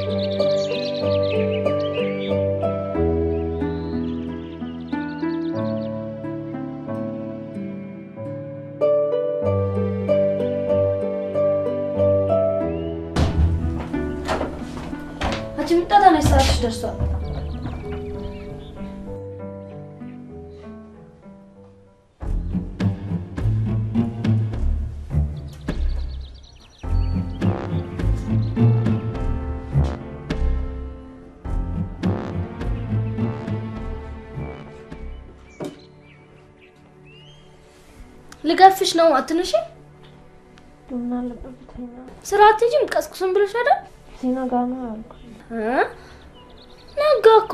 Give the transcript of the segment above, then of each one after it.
አንቺ ምጣ ተነሽ፣ ሰዓትሽ ደርሷል። ልገፍሽ ነው አትነሺ። ቡና ለጠብተኛ ስራ አትሄጂም? ቀስቁስም ብለሽ አይደል? ዜና ጋር ነው ያልኩት። እ? ነጋ እኮ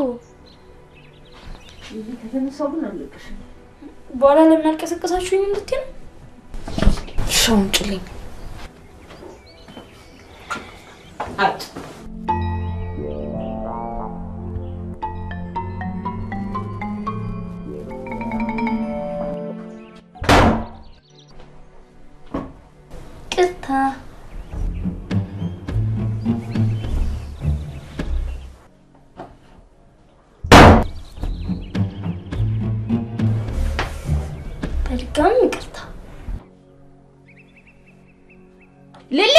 ከተነሳው ግን አለቅሽ። በኋላ ለምን አልቀሰቀሳችሁኝ እንድትይ ነው? ሻውን ጭልኝ አት ቅታ በድጋሚ ይቅርታ ሊሊ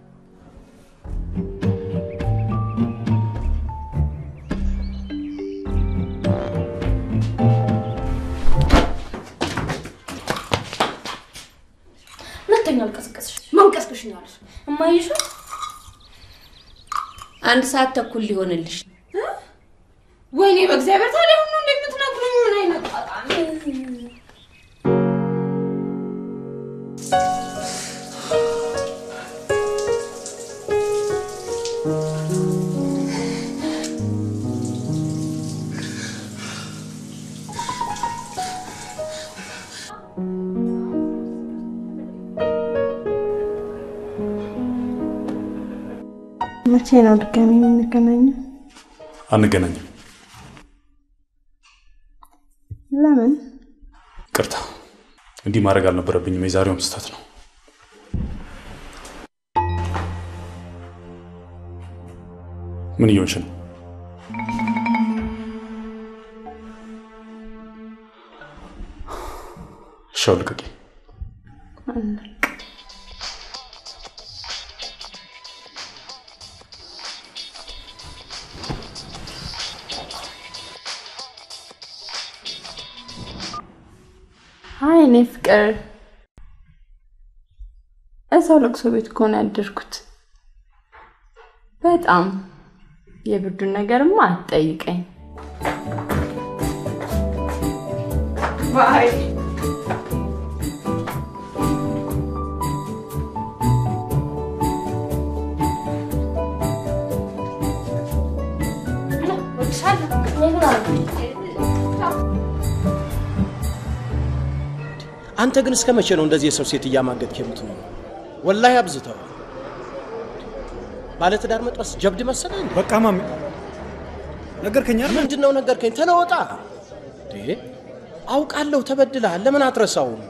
ሁለተኛ አልቀሰቀስሽ ማንቀስቅሽ ነው ያለሽ። እማይሹ አንድ ሰዓት ተኩል ሊሆንልሽ ወይኔ በእግዚአብሔር ታዲያ ሁሉ እንደምትነግሩኝ ምን አይነት ጣጣ ነው? መቼ ነው ድጋሚ የምንገናኘው? አንገናኝም። ለምን? ቅርታ፣ እንዲህ ማድረግ አልነበረብኝም። የዛሬውም ስህተት ነው። ምን እየሆንሽ ነው? ሻው ልቀቂ። አይ እኔ ፍቅር እዛው ለቅሶ ቤት ከሆነ ያደርኩት። በጣም የብርዱን ነገርማ አትጠይቀኝ። ባይ አንተ ግን እስከ መቼ ነው እንደዚህ የሰው ሴት እያማገጥክ የምትኖረው? ወላሂ አብዝተዋል። ባለትዳር መጥበስ ጀብድ መሰለህ? በቃ ማሚ ነገርከኝ አይደል? ምንድን ነው ነገርከኝ? ተለወጣ እንዴ! አውቃለሁ ተበድለሃል። ለምን አትረሳውም?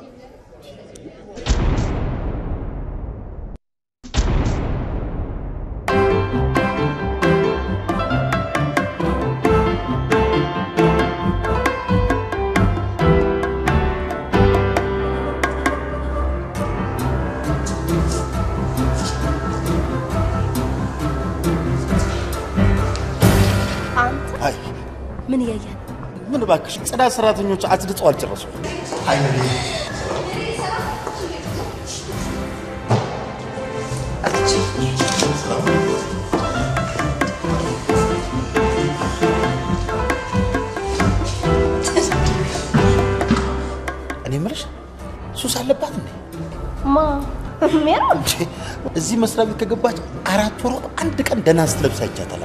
አይ ምን እያየን ምን እባክሽ፣ ጽዳት ሰራተኞች አጽድተው አልጨረሱም። እኔ የምልሽ ሱስ አለባት እንዴ? ማ ሜሮን እንዴ እዚህ መስሪያ ቤት ከገባች አራት ወሯ አንድ ቀን ደህና ስትለብስ አይቻታል።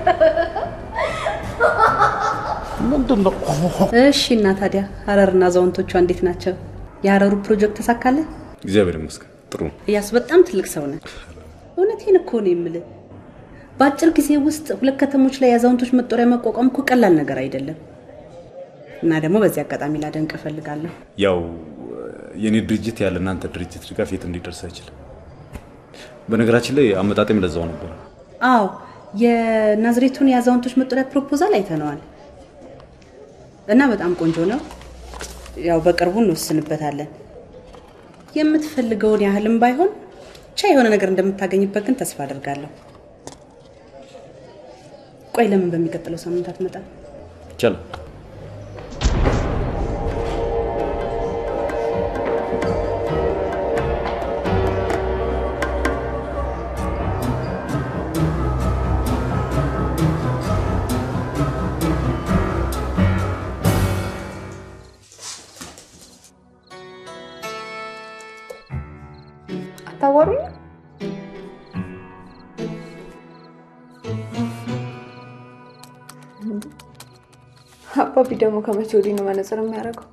ምንድን ነው? እሺ እና ታዲያ ሀረርና አዛውንቶቿ እንዴት ናቸው? የሀረሩ ፕሮጀክት ተሳካለ? እግዚአብሔር ይመስገን ጥሩ ነው። እያሱ በጣም ትልቅ ሰው ነህ። እውነቴን እኮ ነው የምልህ። በአጭር ጊዜ ውስጥ ሁለት ከተሞች ላይ የአዛውንቶች መጦሪያ መቋቋም እኮ ቀላል ነገር አይደለም። እና ደግሞ በዚህ አጋጣሚ ላደንቅ እፈልጋለሁ። ያው የኔ ድርጅት ያለ እናንተ ድርጅት ድጋፍ የት እንዲደርስ አይችልም። በነገራችን ላይ አመጣጤም ለዛው ነበር። አዎ የናዝሬቱን የአዛውንቶች መጦሪያ ፕሮፖዛል አይተነዋል እና በጣም ቆንጆ ነው። ያው በቅርቡ እንወስንበታለን። የምትፈልገውን ያህልም ባይሆን ብቻ የሆነ ነገር እንደምታገኝበት ግን ተስፋ አደርጋለሁ። ቆይ ለምን በሚቀጥለው ሳምንት አትመጣም? ይቻላል። አታዋሩኝ? አባቢ ደግሞ ከመቼ ወዲህ ነው መነጽር የሚያደርገው?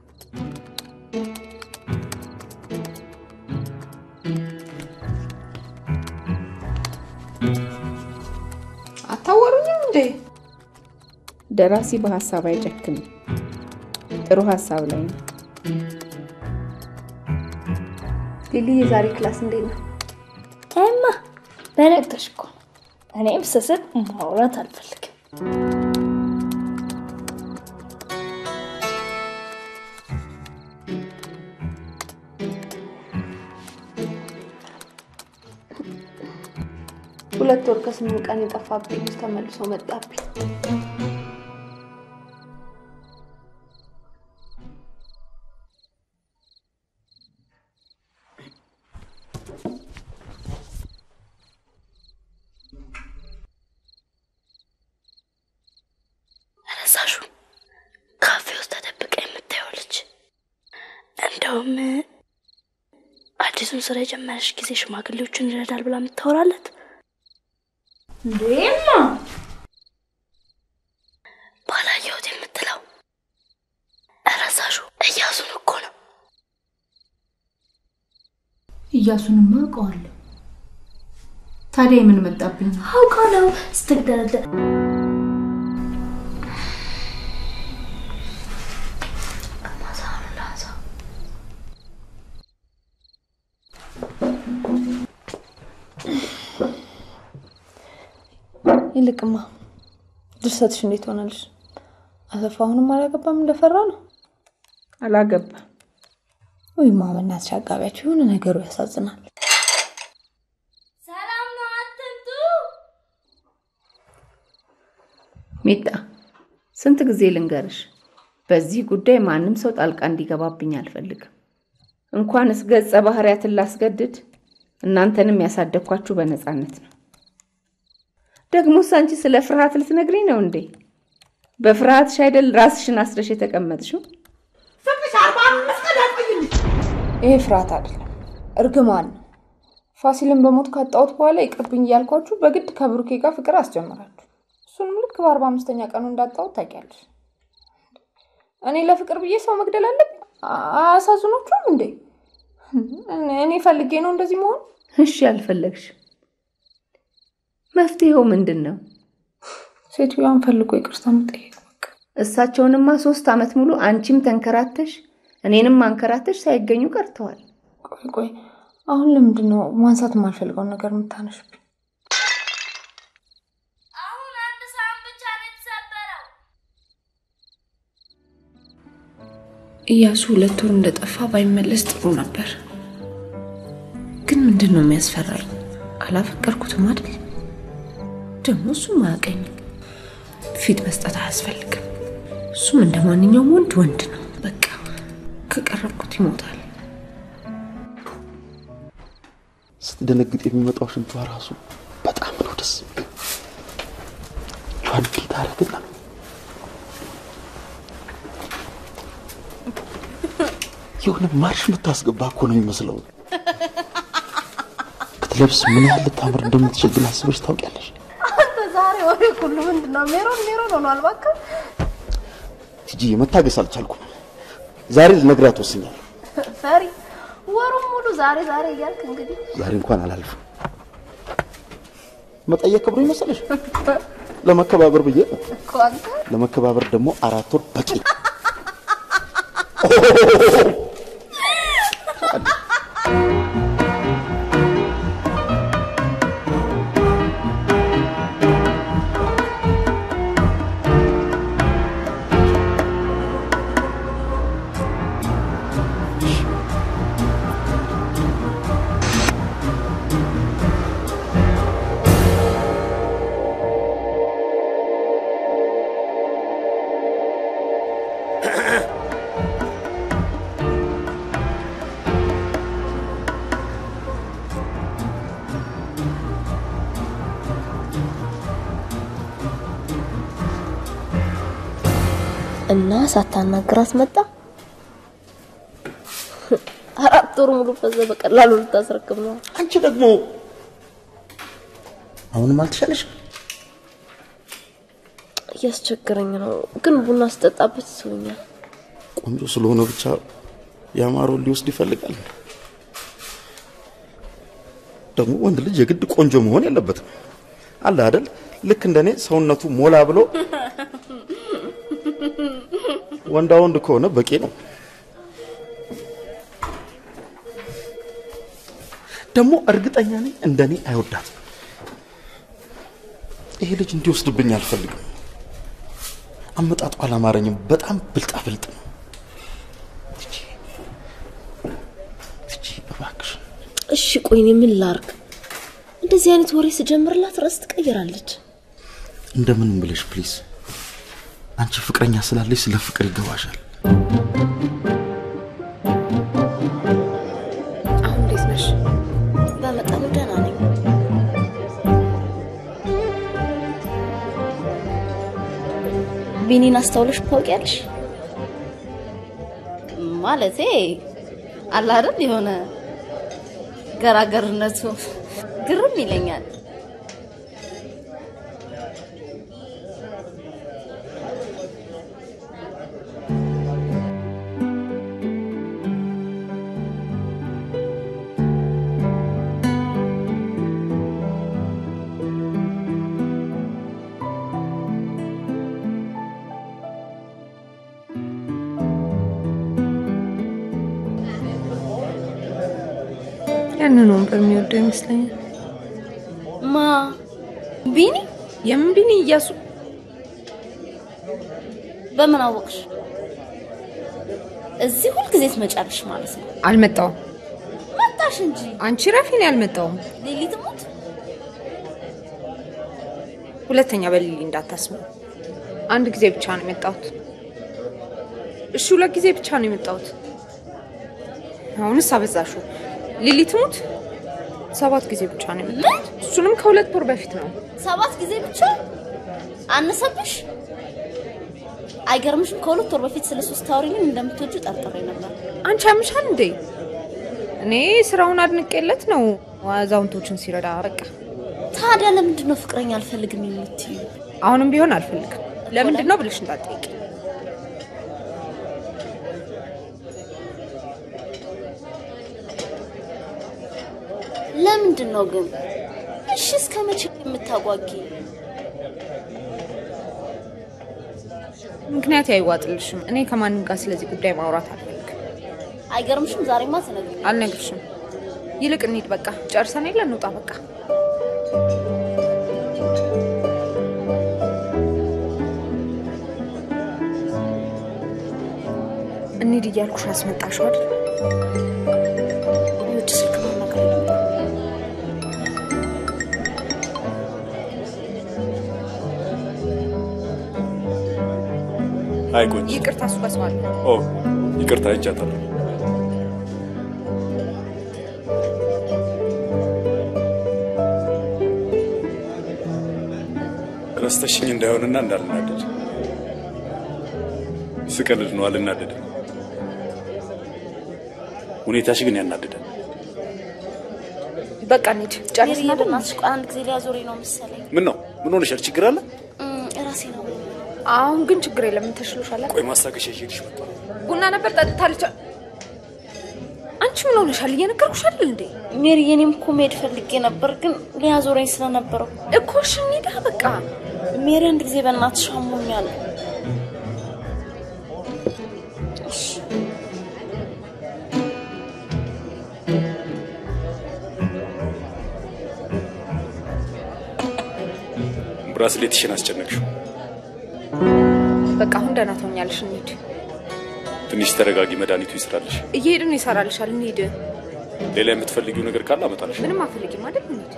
አታዋሩኝም እንዴ? ደራሲ በሀሳብ አይጨክንም። ጥሩ ሀሳብ ላይ ነው። ሊሊ የዛሬ ክላስ እንዴት ነው? ታይማ በነገርሽ እኮ ነው። እኔም ስስት ማውራት አልፈልግም። ሁለት ወር ከስምንት ቀን የጠፋብኝ ልጅ ተመልሶ መጣብኝ። ረሳሹ ካፌ ውስጥ ተደብቃ የምታየው ልጅ እንደውም አዲሱን ስራ የጀመረች ጊዜ ሽማግሌዎችን ይረዳል ብላ የምታወራለት እንዴማ ባላየሁት የምትለው ረሳሹ እያሱን እኮ ነው። እያሱንማ አውቀዋለሁ። ታዲያ የምን መጣብኝ? አውቃ ነው ስትግደረደር ይልቅማ ድርሰትሽ እንዴት ሆናልሽ? አሰፋ አሁንም አላገባም እንደፈራ ነው? አላገባም። ወይማ በእናትሽ አጋቢያቸው የሆነ ነገሩ ያሳዝናል። ሰላም ነው፣ አትምጡ። ሚጣ ስንት ጊዜ ልንገርሽ፣ በዚህ ጉዳይ ማንም ሰው ጣልቃ እንዲገባብኝ አልፈልግም። እንኳንስ ገጸ ባህሪያትን ላስገድድ እናንተንም ያሳደግኳችሁ በነፃነት ነው። ደግሞስ አንቺ ስለ ፍርሃት ልትነግሪኝ ነው እንዴ? በፍርሃትሽ አይደል ራስሽን አስረሽ የተቀመጥሽው? ይሄ ፍርሃት አይደለም፣ እርግማን ነው። ፋሲልን በሞት ካጣሁት በኋላ ይቅርብኝ እያልኳችሁ በግድ ከብሩኬ ጋር ፍቅር አስጀመራችሁ። እሱንም ልክ በአርባ አምስተኛ ቀኑ እንዳጣሁት ታውቂያለሽ። እኔ ለፍቅር ብዬ ሰው መግደል አለብኝ? አያሳዝኖቹም እንዴ? እኔ ፈልጌ ነው እንደዚህ መሆን? እሺ አልፈለግሽም፣ መፍትሄው ምንድን ነው? ሴትዮዋን ፈልጎ ይቅርታ መጠየቅ። እሳቸውንማ ሶስት ዓመት ሙሉ አንቺም ተንከራተሽ እኔንም አንከራተሽ ሳይገኙ ቀርተዋል። ቆይ ቆይ፣ አሁን ለምንድን ነው ማንሳት የማልፈልገውን ነገር የምታነሽብኝ? አሁን አንድ ሳህን ብቻ ነው የተሰበረው። እያሱ ሁለት ወር እንደጠፋ ባይመለስ ጥሩ ነበር። ግን ምንድን ነው የሚያስፈራኝ? አላፈቀርኩትም አይደል? ደግሞ እሱም አያውቀኝም። ፊት መስጠት አያስፈልግም። እሱም እንደ ማንኛውም ወንድ ወንድ ነው። በቃ ከቀረብኩት ይሞታል። ስትደነግጥ የሚመጣው ሽንቷ ራሱ በጣም ነው ደስ የሚል። ጇን ጌታ አረግና የሆነ ማርሽ የምታስገባ እኮ ነው የሚመስለው። ክትለብስ ምን ያህል ልታምር እንደምትችል ግን አስበሽ ታውቂያለሽ? አንተ ዛሬ ወሬ ሁሉ ምንድን ነው? ሜሮን ሜሮን ሆኗል። እባክህ ቲጂ መታገስ አልቻልኩም። ዛሬ ልነግራት ወስኛለሁ። ፈሪ ወሩን ሙሉ ዛሬ ዛሬ እያልክ እንግዲህ ዛሬ እንኳን አላልፍም። መጠየቅ ክብሩ ይመስልሽ? ለመከባበር ብዬ ነው። እኮ አንተ ለመከባበር ደግሞ አራት ወር በቂ። እና ሳታናግራት መጣ። አራት ወር ሙሉ ፈዘ በቀላሉ ልታስረክብ ነው። አንቺ ደግሞ አሁንም አልተሻለሽ? እያስቸገረኝ ነው፣ ግን ቡና ስጠጣበት ይስቡኛል። ቆንጆ ስለሆነ ብቻ ያማረውን ሊወስድ ይፈልጋል። ደግሞ ወንድ ልጅ የግድ ቆንጆ መሆን የለበትም። አለ አይደል? ልክ እንደኔ ሰውነቱ ሞላ ብሎ ወንዳ ወንድ ከሆነ በቂ ነው። ደግሞ እርግጠኛ ነኝ እንደኔ አይወዳትም። ይሄ ልጅ እንዲወስድብኝ አልፈልግም። አመጣጡ አላማረኝም። በጣም ብልጣ ብልጥ ነው። እሺ ቆይ እኔ ምን ላርግ? እንደዚህ አይነት ወሬ ስጀምርላት ረስ ትቀይራለች። እንደምንም ብለሽ ፕሊዝ፣ አንቺ ፍቅረኛ ስላለሽ ስለ ፍቅር ይገባሻል። አሁን እንዴት ነሽ? በመጠኑ ደህና ነኝ። ቢኒን አስተውለሽ ታውቂያለሽ? ማለቴ አለ አይደል የሆነ ገራገርነቱ ግርም ይለኛል። ያንን ወንበር የሚወደው ይመስለኛል። ማ ቢኒ? የምን ቢኒ? እያሱ በምን አወቅሽ? እዚህ ሁልጊዜ ትመጫለሽ ማለት ነው? አልመጣውም። መጣሽ እንጂ አንቺ ረፊ፣ እኔ አልመጣውም። ሊሊ ትሙት። ሁለተኛ በሊሊ እንዳታስቡ። አንድ ጊዜ ብቻ ነው የመጣሁት። እሺ፣ ሁለት ጊዜ ብቻ ነው የመጣሁት። አሁንስ አበዛሹ። ሊሊ ትሙት ሰባት ጊዜ ብቻ ነው የመጣሁት። እሱንም ከሁለት ወር በፊት ነው። ሰባት ጊዜ ብቻ አነሰብሽ? አይገርምሽም? ከሁለት ወር በፊት ስለ ሶስት ታወሪኝም እንደምትወጁ ጠርጥሬ ነበር። አንቺ ያምሻል እንዴ? እኔ ስራውን አድንቄለት ነው አዛውንቶችን ሲረዳ። በቃ ታዲያ ለምንድን ነው ፍቅረኛ አልፈልግም የምትዩ? አሁንም ቢሆን አልፈልግም። ለምንድን ነው ብለሽ እንዳትጠይቂ። ለምንድን ነው ግን? እሺ እስከ መቼ የምታጓጊ? ምክንያት አይዋጥልሽም። እኔ ከማንም ጋር ስለዚህ ጉዳይ ማውራት አልፈልግም። አይገርምሽም? ዛሬማ ትነግሪኝ። አልነግርሽም። ይልቅ እንሂድ። በቃ ጨርሰን የለ እንውጣ። በቃ እንሂድ እያልኩሽ አስመጣሽው አይደል? ውድ ስልክ ማናገር አይ ቆንጆ። ይቅርታ፣ እሱ ጋር ሰው አለ። ኦ ይቅርታ፣ አይቻታለሁ። ረስተሽኝ እንዳይሆንና እንዳልናደድ ስቀልድ ነው፣ አልናደድም። ሁኔታሽ ግን ያናድዳል። በቃ እንሂድ። ጨርስን አይደል? በእናትሽ ቆይ አንድ ጊዜ ሊያዞረኝ ነው መሰለኝ። ምን ነው? ምን ሆነሻል? ችግር አለ? እም፣ ራሴ ነው አሁን ግን ችግር የለም። ምን ተሽሎሻል? ቆይ ማስታገሻ ይዤልሽ መጣሁ። ቡና ነበር ጠጥታለች። አንቺ ምን ሆነሻል? እየነገርኩሽ አይደል እንዴ? ሜሪ፣ የኔም እኮ መሄድ ፈልጌ ነበር ግን ሊያዞረኝ ስለነበረው እኮ እሺ እንሂዳ በቃ። ሜሪ፣ አንድ ጊዜ በእናትሽ አሞኛል። እሺ ብራስሌትሽን አስጨነቅሽው። በቃ አሁን ደህና ትሆኛለሽ። እንሂድ። ትንሽ ተረጋጊ፣ መድኃኒቱ ይስራልሽ። እየሄድን ይሰራልሻል። እንሂድ። ሌላ የምትፈልጊው ነገር ካለ አመጣልሽ። ምንም አፈልጊም አይደል? እንሂድ።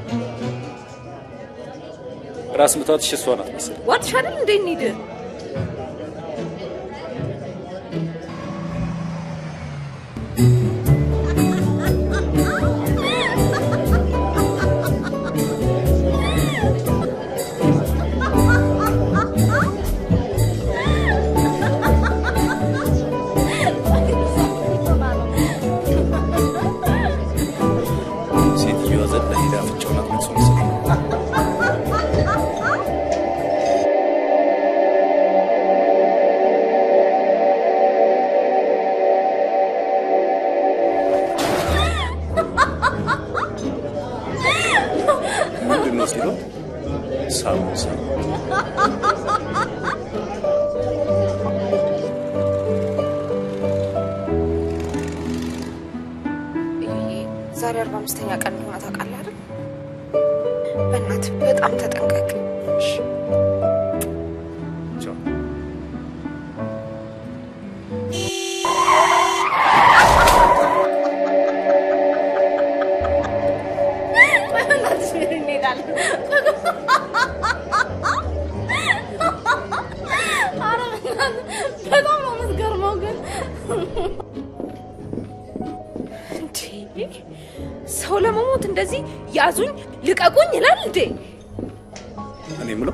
ራስ ምታትሽ እሷ ናት መሰለኝ። ዋጥሽ አይደል እንዴ? እንሂድ። ላስኪዶት ሳሙ ሳሙ ዛሬ አርባ አምስተኛ ቀን እንደሆነ ታውቃለህ አይደል? በእናትህ በጣም ተጠንቀቅ። በእናትሽ ምን እንሄዳለን? ኧረ በእናትህ በጣም ነው የምትገርመው ግን እንዴ ሰው ለመሞት እንደዚህ ያዙኝ ልቀቁኝ ይላል እንዴ? እኔ የምለው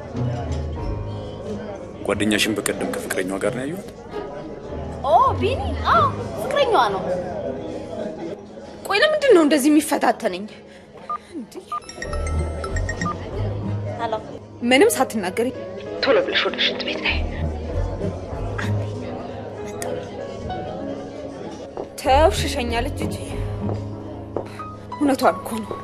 ጓደኛሽን በቀደም ከፍቅረኛዋ ጋር ነው ያየኋት። ኦ ቢኒ አዎ ፍቅረኛዋ ነው ቆይ ለምንድን ነው እንደዚህ የሚፈታተነኝ? ሄሎ ምንም ሳትናገሪ ቶሎ ብለሽ ወደ ሽንት ቤት ነይ። ተው ሽሸኛለች እንጂ እውነቷን እኮ ነው።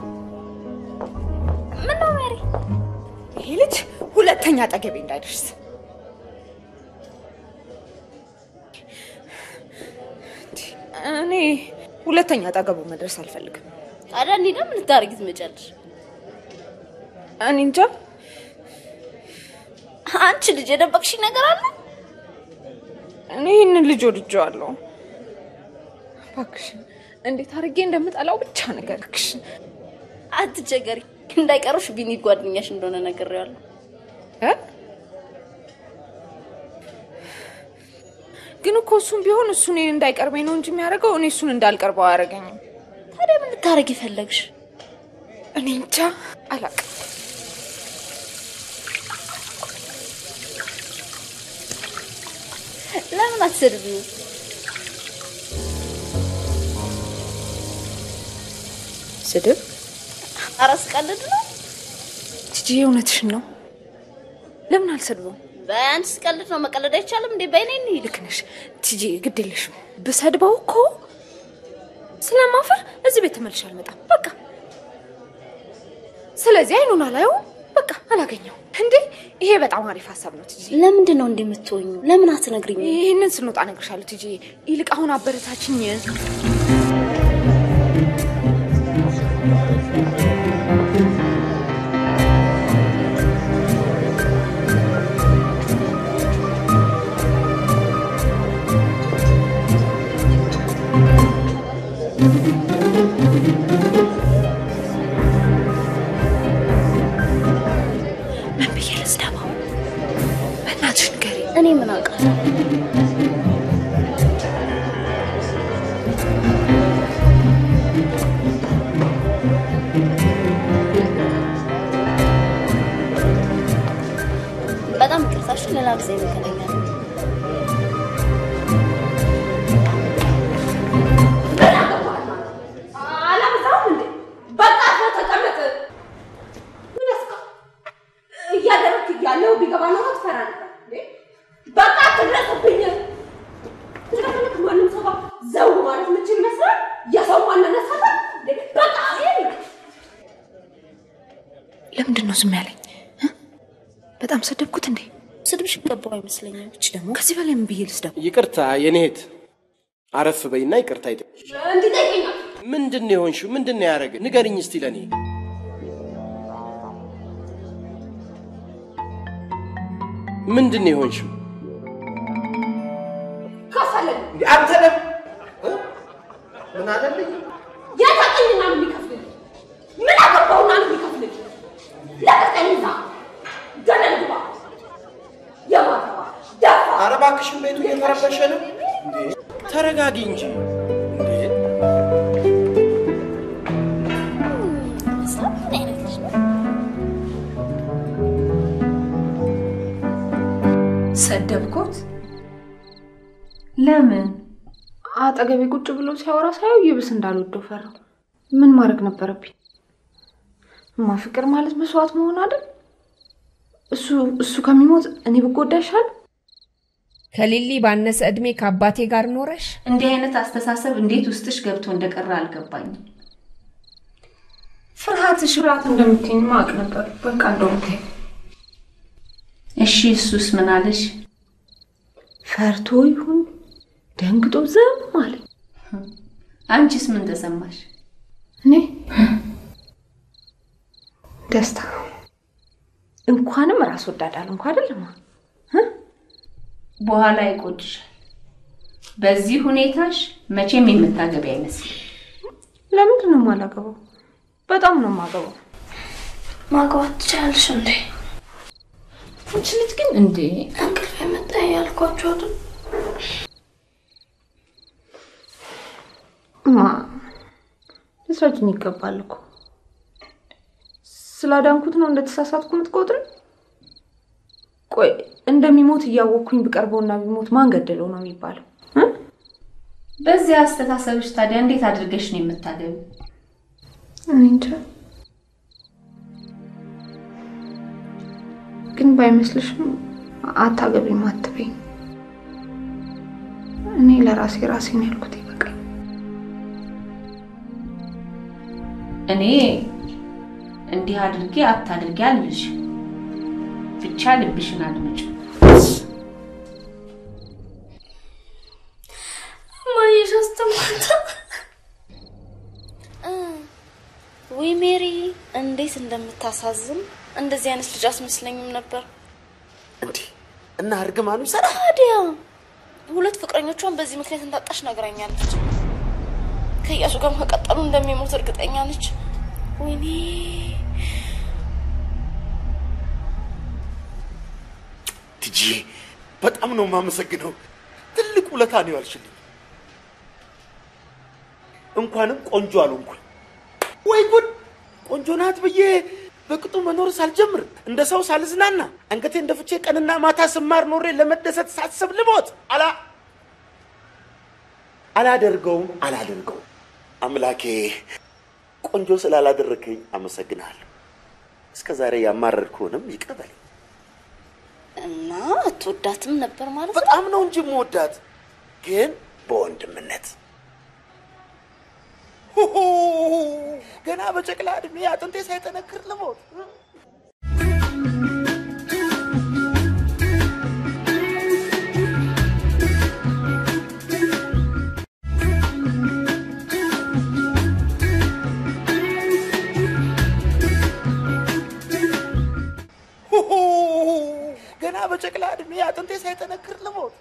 ምን ነው ሜሪ? ይሄ ልጅ ሁለተኛ አጠገቤ እንዳይደርስ እኔ ሁለተኛ አጠገቡ መድረስ አልፈልግም። ታዲያ እንሂዳ ምን ልታደርጊ ትመጫለሽ? እኔ እንጃ። አንቺ ልጅ የደበቅሽ ነገር አለ? እኔ ይህንን ልጅ ወድጄዋለሁ። እባክሽን እንዴት አድርጌ እንደምጠላው ብቻ ንገሪኝ። አትቸገሪ፣ እንዳይቀሩሽ ቢኒ ጓደኛሽ እንደሆነ ነግሬዋለሁ። እ? ግን እኮ እሱም ቢሆን እሱ እኔን እንዳይቀርበኝ ነው እንጂ የሚያደርገው እኔ እሱን እንዳልቀርበው አያደርገኝም። ታዲያ ምን ልታደርጊ ፈለግሽ? እኔ እንጃ አላውቅም። ለምን አትሰድቢው? ስድብ? ኧረ ስቀልድ ነው። ቲጂ እውነትሽን ነው። ለምን አልሰድበውም? በአንቺ ስቀልድ ነው። መቀለድ አይቻልም እንዴ? በይኔ እንሂድ። ልክ ነሽ ቲጂ፣ ግድ የለሽም። ብሰድበው እኮ ስለማፈር እዚህ ቤት ተመልሼ አልመጣም። በቃ ስለዚህ አይኑን አላየውም። በቃ አላገኘው እንዴ። ይሄ በጣም አሪፍ ሀሳብ ነው ቲጂ። ለምንድን ነው እንዲህ የምትሆኙ? ለምን አትነግሪኝ? ይህንን ስንወጣ እነግርሻለሁ ቲጂ። ይልቅ አሁን አበረታችኝ። ምን ብዬ ልስደባው? በእናትሽ ንገሪኝ። እኔ ምን አውቃለሁ? በጣም ይቅርታሽ፣ ሌላ ጊዜ እንገናኛለን። አላበዛም እንዴ? በቃ አርፈህ ተቀመጥ። ምን ያስቃ? እያደረግክ እያለሁ ቢገባ ነው ትፈራ ነበር እንዴ? በቃ አትድረስብኝ። ስለፈለክ ማንም ሰው ጋር ዘው ማለት ምችል ይመስላል። የሰው ማንነት ሰፋ እንዴ? በቃ ይሄ ለምንድን ነው ዝም ያለኝ? እ? በጣም ሰደብኩት እንዴ? ስድብሽ ገባው አይመስለኝም። እች ደግሞ ከዚህ በላይ ምን ብዬ ልስደብ? ይቅርታ የኔ እህት፣ አረፍ በይና ይቅርታ ይጠይቅሽ። እንዲጠይቀኛል ምንድን ነው የሆንሽው? ምንድን ነው ያደረገ? ንገርኝ እስቲ ለእኔ። ምንድን ነው የሆንሽው? ከፈለግ አንተ ለም ምን አለልኝ? የታቀኝና ነው የሚከፍልልኝ። ምን አገባውና ነው የሚከፍልልኝ? ለቀቀኝ እዛ ገደል ግባ። የማተባ ደፋ ኧረ እባክሽን ቤቱ እየተረበሸ ነው። እንዴ ተረጋጊ እንጂ እንዴ። ምን አይነት ልጅ ነው? ሰደብኩት? ለምን? አጠገቤ ቁጭ ብሎ ሲያወራ ሳየው ይብስ እንዳልወደው ፈራው። ምን ማድረግ ነበረብኝ? እማ ፍቅር ማለት መስዋዕት መሆን አይደል? እሱ እሱ ከሚሞት እኔ ብጎዳ ይሻል። ከሊሊ ባነሰ እድሜ ከአባቴ ጋር ኖረሽ እንዲህ አይነት አስተሳሰብ እንዴት ውስጥሽ ገብቶ እንደቀረ አልገባኝም። ፍርሃትሽ ፍርሃት እንደምትይኝ ማቅ ነበር። በቃ እንደውም ተይው። እሺ እሱስ ምን አለሽ? ፈርቶ ይሁን ደንግጦ ዝም አለ። አንቺስ ምን ተሰማሽ? እኔ ደስታ እንኳንም ራስ ወዳድ አልሆንኩ አይደለም። በኋላ ይቆጭሻል። በዚህ ሁኔታሽ መቼም የምታገቢ አይመስልም። ለምንድን ነው የማላገባው? በጣም ነው የማገባው። ማግባት ትችላለሽ እንዴ? አንቺ ልጅ ግን እንዴ እንቅልፍ የመጣ ያልኳቸው አይደል? እማ ልትረጅኝ ይገባል እኮ። ስላዳንኩት ነው እንደተሳሳትኩ የምትቆጥር? ቆይ እንደሚሞት እያወቅኩኝ ብቀርበውና ቢሞት ማን ገደለው ነው የሚባለው? በዚህ አስተሳሰብሽ ታዲያ እንዴት አድርገሽ ነው የምታገቢ? እኔ እንጃ። ግን ባይመስልሽም አታገቢም አትበይኝ። እኔ ለራሴ ራሴ ነው ያልኩት ይበቃል። እኔ እንዲህ አድርጌ አታድርጊ አልልሽ። ብቻ ልብሽን አድምጭ። ማየሽ አስተማታ ወይ ሜሪ እንዴት እንደምታሳዝን እንደዚህ አይነት ልጅ አስመስለኝም ነበር። እና እርግማኑ ይሰራ ታዲያ ሁለት ፍቅረኞቿን በዚህ ምክንያት እንዳጣሽ ነግራኛለች። ከእያሱ ጋርም ከቀጠሉ እንደሚሞት እርግጠኛ ነች። ወይኔ ትጂ በጣም ነው የማመሰግነው። ትልቅ ውለታ ነው ያልሽልኝ። እንኳንም ቆንጆ አልሆንኩኝ። ወይ ጉድ! ቆንጆ ናት ብዬ በቅጡ መኖር ሳልጀምር እንደ ሰው ሳልዝናና አንገቴ እንደ ፍቼ ቀንና ማታ ስማር ኖሬ ለመደሰት ሳስብ ልሞት አላ አላደርገውም አላደርገውም። አምላኬ ቆንጆ ስላላደረከኝ አመሰግናለሁ። እስከ ዛሬ ያማረርኩህንም ይቅር በለኝ። እና አትወዳትም ነበር ማለት ነው? በጣም ነው እንጂ የምወዳት ግን በወንድምነት ሁሁ! ገና በጨቅላ እድሜ አጥንቴ ሳይጠነክር ልሞት ሁሁ! ገና በጨቅላ እድሜ አጥንቴ ሳይጠነክር ልሞት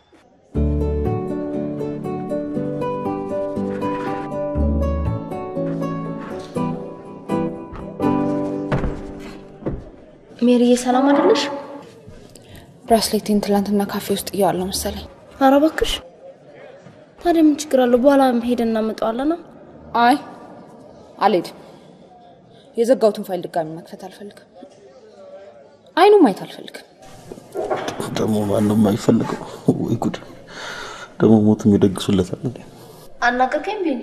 ሜሪዬ ሰላም አይደለሽ? ብራስሌቴን ትላንትና ካፌ ውስጥ እየዋለሁ መሰለኝ። ኧረ እባክሽ። ታዲያ ምን ችግር አለው? በኋላ ሄደን እናመጣዋለን። አይ አልሄድም። የዘጋሁትን ፋይል ድጋሚ መክፈት አልፈልግም። አይኑ ማየት አልፈልግም። ደግሞ ማንም አይፈልገው። ወይ ጉድ! ደግሞ ሞትም ይደግሱለታል እንዴ? አናገርከኝ ቢኒ?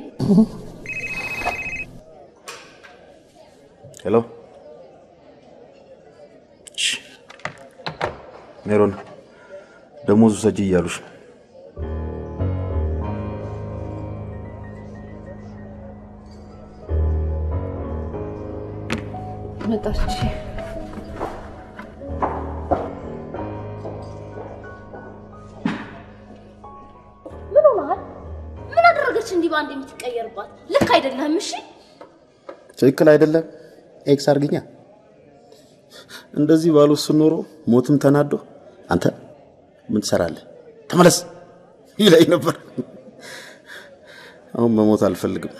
ሄሎ ሜሮን፣ ደሞዙ ሰጂ እያሉሽ ነው። መጣች። ምን ሆነሃል? ምን አደረገች እንዲህ በአንድ የምትቀየርባት? ልክ አይደለህም። እሺ ትክክል አይደለም። ኤክስ አርግኛ። እንደዚህ ባሉ ኖሮ ሞትም ተናዶ አንተ ምን ትሰራለህ? ተመለስ ይለኝ ነበር። አሁን መሞት አልፈልግም።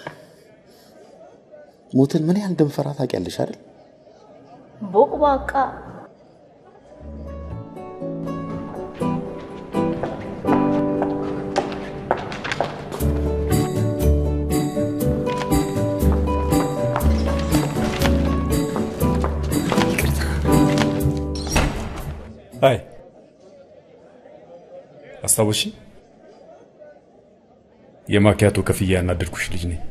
ሞትን ምን ያህል እንደምፈራ ታውቂያለሽ አይደል? ቦቅቧቃ አይ አስታወሽ የማኪያቶ ከፍያ ያናደድኩሽ ልጅ ነኝ።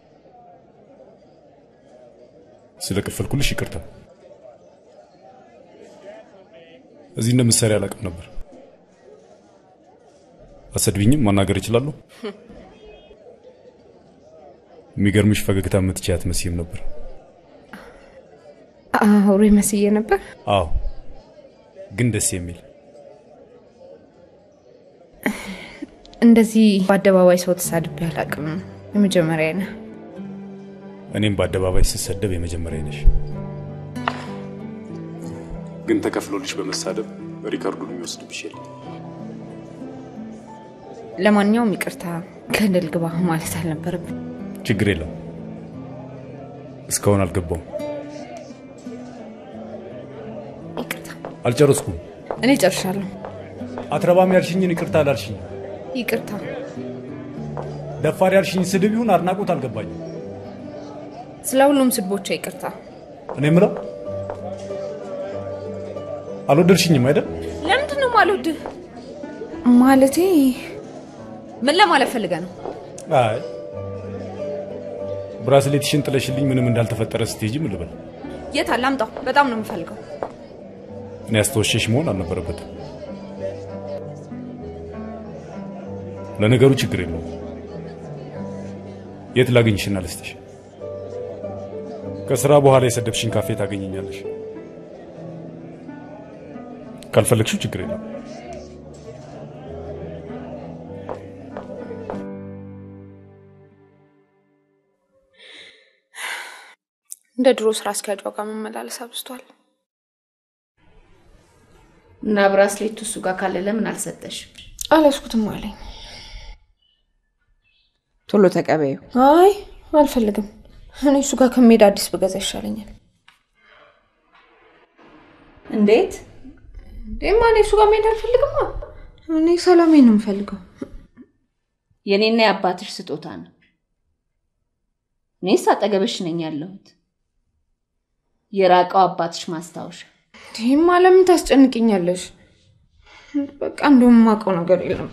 ስለ ከፈልኩልሽ ይቅርታ። እዚህ እንደምትሰሪ አላውቅም ነበር። አሰድቢኝም ማናገር እችላለሁ። የሚገርምሽ ፈገግታ የምትችይ አትመስይም ነበር። አውሬ መስዬ ነበር። አዎ፣ ግን ደስ የሚል እንደዚህ በአደባባይ ሰው ተሳድቤ አላውቅም። የመጀመሪያ ነህ። እኔም በአደባባይ ስሰደብ የመጀመሪያ ነሽ። ግን ተከፍሎልሽ በመሳደብ ሪከርዱን የሚወስድብሽ የለም። ለማንኛውም ይቅርታ፣ ገደል ግባ ማለት አልነበረብን። ችግር የለም። እስካሁን አልገባውም። አልጨረስኩም። እኔ ጨርሻለሁ። አትረባም ያልሽኝን ይቅርታ አላልሽኝ። ይቅርታ። ደፋር ያልሽኝ ስድብ ይሁን አድናቆት አልገባኝም። ስለ ሁሉም ስድቦች ይቅርታ። እኔ የምለው አልወደድሽኝም አይደል? ለምንድን ነው ማልወድህ? ማለቴ ምን ለማለት ፈልገ ነው? አይ ብራስሌትሽን ጥለሽልኝ ምንም እንዳልተፈጠረ ስትሄጂ ምን ልበል? የት አለ? አምጣው። በጣም ነው የምፈልገው። እኔ ያስተወሸሽ መሆን አልነበረበትም። ለነገሩ ችግር የለውም። የት ላገኝሽና ልስጥሽ? ከስራ በኋላ የሰደብሽን ካፌ ታገኘኛለሽ። ካልፈለግሽው ችግር የለም። እንደ ድሮ ስራ አስኪያጇ ጋር መመላለስ አብዝቷል። እና ብራስሌቱ እሱ ጋር ካለ ለምን አልሰጠሽ? አልያዝኩትም አለኝ። ቶሎ ተቀበዩ። አይ አልፈልግም። እኔ እሱ ጋር ከመሄድ አዲስ ብገዛ ይሻለኛል። እንዴት? እንዴማ እኔ እሱ ጋር መሄድ አልፈልግም። እኔ ሰላሜን ነው የምፈልገው። የኔና የአባትሽ ስጦታ ነው። እኔስ አጠገብሽ ነኝ ያለሁት። የራቀው አባትሽ ማስታወሻ። ይህማ ለምን ታስጨንቅኛለሽ? በቃ እንደውም የማውቀው ነገር የለም።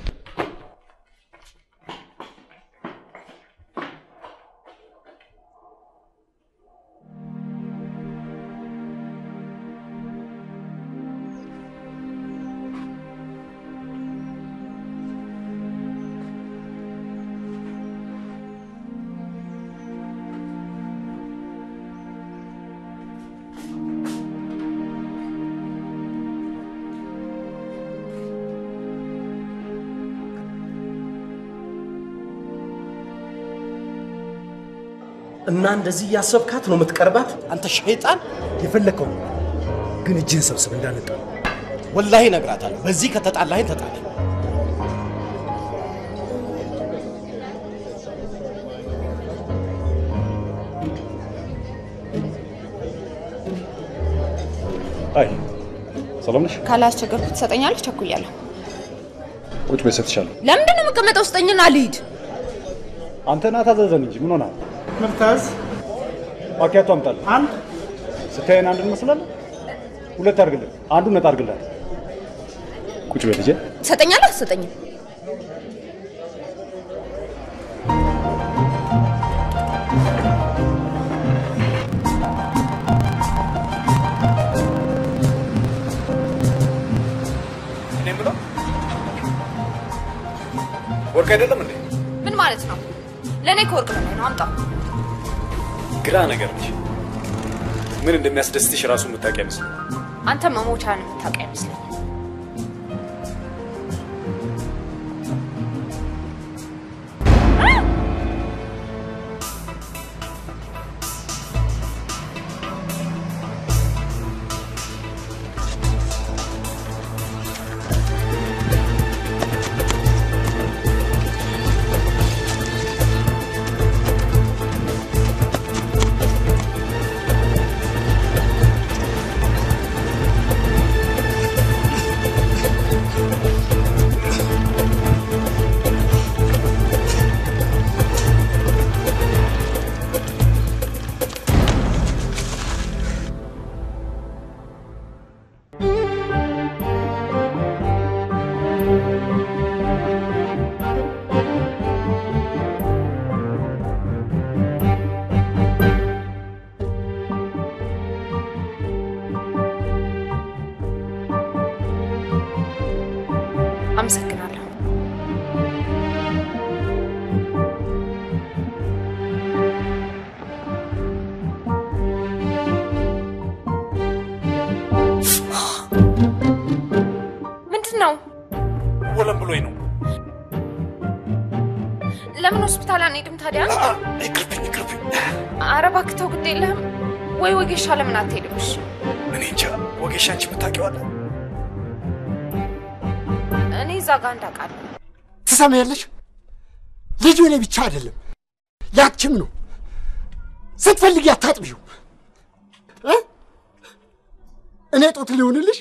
እና እንደዚህ እያሰብካት ነው የምትቀርባት? አንተ ሸይጣን! የፈለግከው ግን እጅህን ሰብስብ እንዳነጣ ወላሂ እነግራታለሁ። በዚህ ከተጣላኸኝ ተጣላ። አይ ሰላም ነሽ? ካላስቸገርኩ ትሰጠኛለህ? ቸኩያለሁ። ቁጭ በይ እሰጥሻለሁ። ለምንድን ነው የምቀመጠው? ስጠኝና ልሂድ። አንተ ና ታዘዘን እንጂ ምን ሆነሃል? ምርታዝ ማኪያቶ አምጣልህ። አንድ ስታየን አንድ እንመስላለን። ሁለት አድርግልን፣ አንዱ ነጣ አድርግላት። ቁጭ በይ ልጄ። ትሰጠኛለህ? አትሰጠኝም? እኔ የምለው ወርቅ አይደለም እንዴ? ምን ማለት ነው? ለእኔ ከወርቅ በላይ ነው። አምጣው። ግራ ነገር ነሽ። ምን እንደሚያስደስትሽ ራሱ የምታውቂ አይመስልም። አንተ መሞቻን የምታውቅ አይመስለኝም። አንሄድም ታዲያ? ኧረ እባክህ ተው፣ ግድ የለህም ወይ ወጌሻ ለምን አትሄድም? እሺ እኔ እንጃ ወጌሻ አንቺ የምታውቂዋለህ? እኔ እዛ ጋር እንዳውቃለሁ። ትሰማያለሽ? ልጁ እኔ ብቻ አይደለም ያችም ነው። ስትፈልጊ አታጥቢው። እ? እኔ ጦት ሊሆንልሽ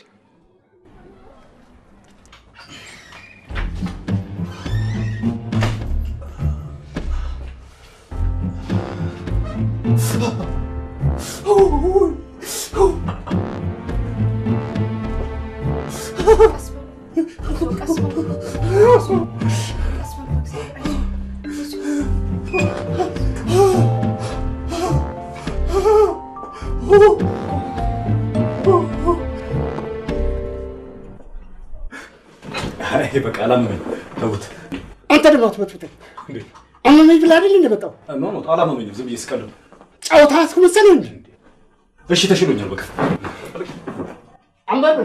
አይ በቃ አላመመኝ። ተውት። አንተ ደግሞ አትበጥብጠኝ። አመመኝ ብለህ አይደል እንደመጣው ኖ ኖ አላመመኝም። ዝም ብዬ ስቀልድ ነው። ጨዋታ አስመሰለህ እንጂ እሺ ተሽሎኛል። በቃ አንበርብር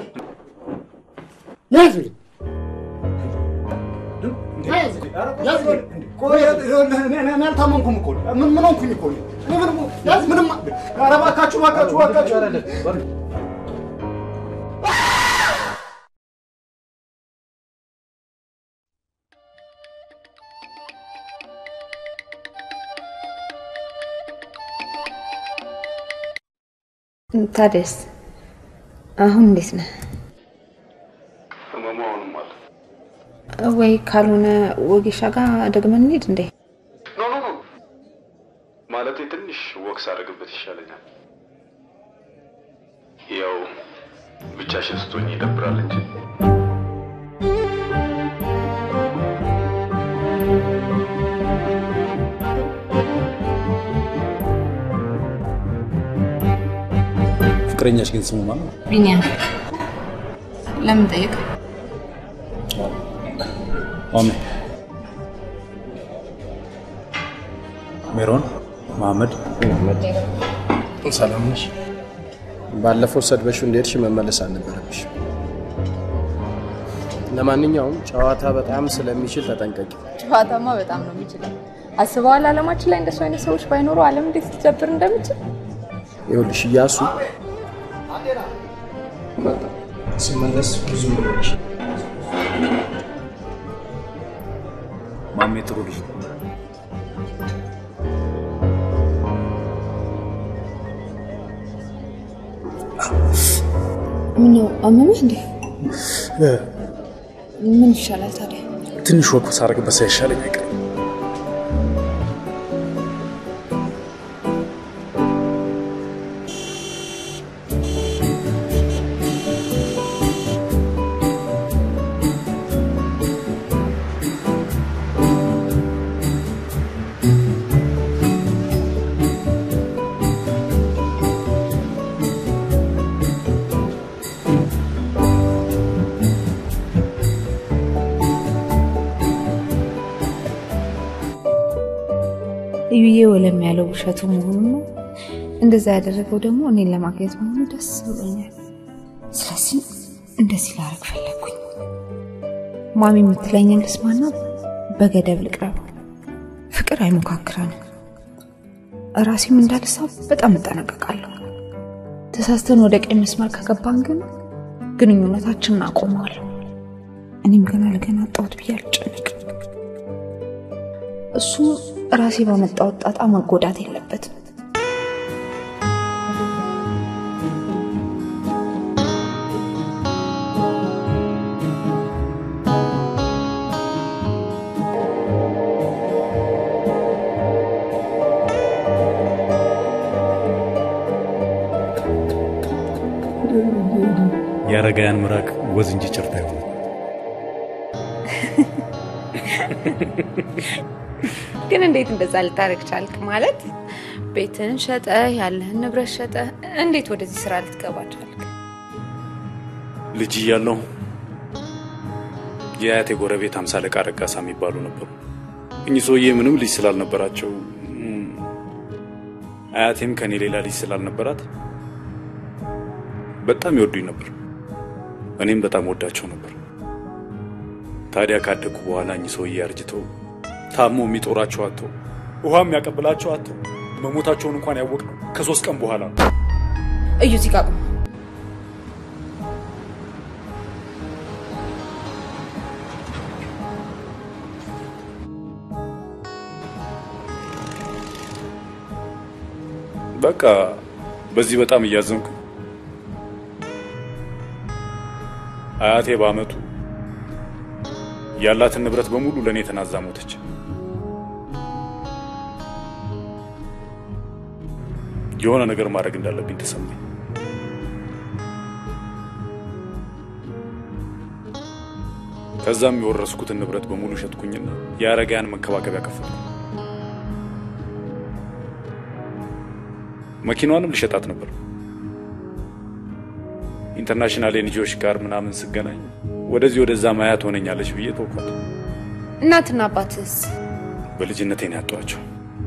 ያዝልኝ ያዝልኝ። ቆይ እኔ እኔ አልታመምኩም እኮ ምን ምን ሆንኩኝ እኮ እኔ እኔ ምንም ያዝ ምንም ኧረ እባካችሁ እባካችሁ እባካችሁ ታዲያስ አሁን እንዴት ነህ? ህመሙ አሁንም አለ። ወይ ካልሆነ ወጌሻ ጋር ደግመን እንሂድ እንዴ? ኖ ኖ ኖ ማለቴ ትንሽ ወክስ አደርግበት ይሻለኛል። ያው ብቻሽን ስትሆኝ ይደብራል እንጂ ፍቅረኛሽ ግን ስሙ ማን ነው? ቢኒያም ለምን ጠየቅ? ማሜ ሜሮን መሐመድ መሐመድ ሰላም ነሽ? ባለፈው ሰድበሽው እንደሄድሽ መመለስ አልነበረብሽ። ለማንኛውም ጨዋታ በጣም ስለሚችል ተጠንቀቂ። ጨዋታማ በጣም ነው የሚችለው። አስበዋል? አለማችን ላይ እንደሱ አይነት ሰዎች ባይኖሩ ዓለም እንዴት ልትጀብር እንደምችል። ይኸውልሽ እያሱ ስመለስ ብዙ ብሎች ማሜ ጥሩ ልጅ ነው። ምነው አመመህ እንዴ? ምን ይሻላል ታዲያ? ትንሽ ወክ ሳረግበት ሳይሻለኝ አይቀርም። እዩዬ ወለም ያለው ውሸቱ መሆኑ ነው። እንደዛ ያደረገው ደግሞ እኔን ለማግኘት መሆኑ ደስ ብሎኛል። ስለዚህ እንደዚህ ላደርግ ፈለግኩኝ። ማሚ የምትለኝን ልስማና በገደብ ልቅረብ። ፍቅር አይሞካክረንም። ራሴም እንዳልሳብ በጣም እጠነቀቃለሁ። ተሳስተን ወደ ቀኝ መስመር ከገባን ግን ግንኙነታችንን አቆመዋለሁ። እኔም ገና ለገና አጣሁት ብዬ አልጨነቅም። እሱም ራሴ ባመጣው ጣጣ መጎዳት የለበትም። የአረጋውያን ምራቅ ወዝ እንጂ ጭርታ ይሆናል። ግን እንዴት እንደዛ ልታደርግ ቻልክ? ማለት ቤትህን ሸጠ ያለህን ንብረት ሸጠ እንዴት ወደዚህ ስራ ልትገባ ቻልክ? ልጅ እያለሁ የአያቴ ጎረቤት አምሳ አለቃ ረጋሳ የሚባሉ ነበሩ። እኚህ ሰውዬ ምንም ልጅ ስላልነበራቸው እም፣ አያቴም ከኔ ሌላ ልጅ ስላልነበራት በጣም ይወዱኝ ነበር። እኔም በጣም ወዳቸው ነበር። ታዲያ ካደግኩ በኋላ እኚህ ሰውዬ አርጅተው ታሞ የሚጦራቸው አጥቶ ውሃ የሚያቀብላቸው አቶ መሞታቸውን እንኳን ያወቅነው ከሶስት ቀን በኋላ ነው። እዩ እዚህ ጋር ቁም። በቃ በዚህ በጣም እያዘንኩ አያቴ በአመቱ ያላትን ንብረት በሙሉ ለእኔ ተናዛ ሞተች። የሆነ ነገር ማድረግ እንዳለብኝ ተሰማኝ። ከዛም የወረስኩትን ንብረት በሙሉ ሸጥኩኝና የአረጋያን መንከባከቢያ ከፈትኩ። መኪናዋንም ልሸጣት ነበር። ኢንተርናሽናል ኤንጂኦዎች ጋር ምናምን ስገናኝ ወደዚህ ወደዛ ማያ ትሆነኛለች ብዬ ተውኳት። እናትና አባትስ? በልጅነቴ ነው ያጧቸው።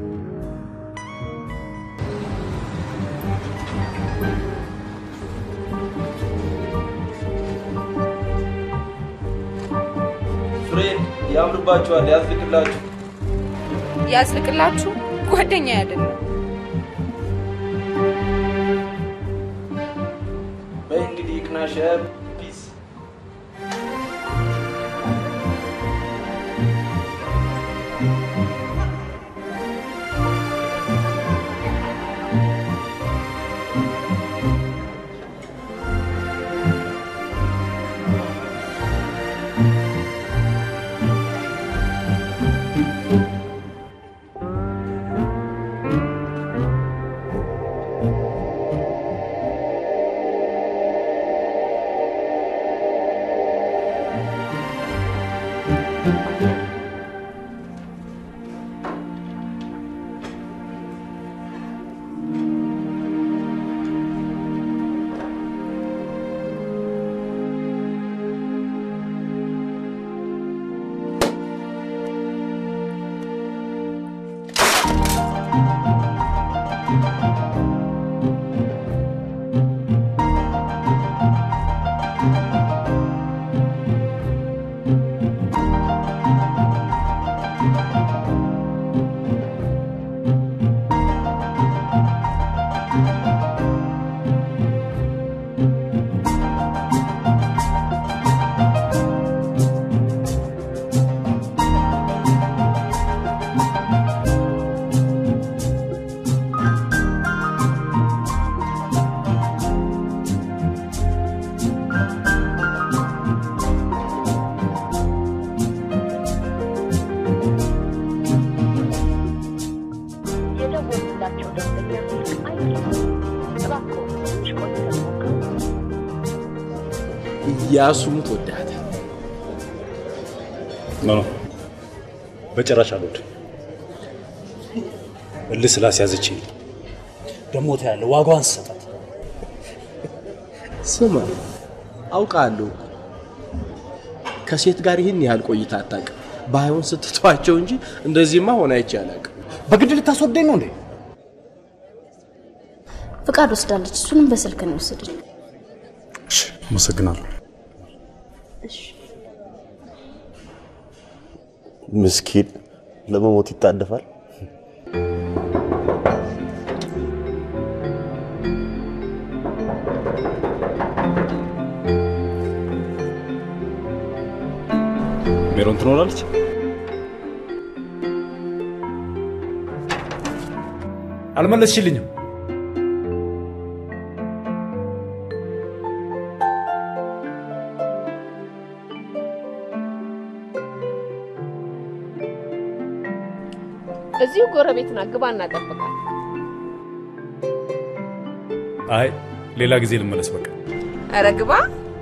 ፍሬን ያምርባችኋል፣ ያዝልቅላችሁ። ያዝልቅላችሁ። ጓደኛ አይደለም። በይ እንግዲህ ይቅናሽ። ፒስ እያሱም ትወዳታል። ኖ ኖ፣ በጭራሽ አልወድም። እልህ ስላስያዘችኝ ደግሞ ታያለህ፣ ዋጋዋን ስሰጣት ስማ፣ አውቃለሁ ከሴት ጋር ይህን ያህል ቆይታ አታውቅም። ባይሆን ስትተዋቸው እንጂ እንደዚህማ ሆነ አይቼ አላውቅም። በግድ ልታስወደኝ ነው እንዴ? ፍቃድ ወስዳለች። እሱንም በስልክ ነው የወሰደች። አመሰግናለሁ። ምስኪን ለመሞት ይጣደፋል። ሜሮን ትኖራለች? አልመለስሽልኝም። እዚሁ ጎረቤት ናት። ግባ እናጠብቃል። አይ ሌላ ጊዜ ልመለስ። በቃ ኧረ ግባ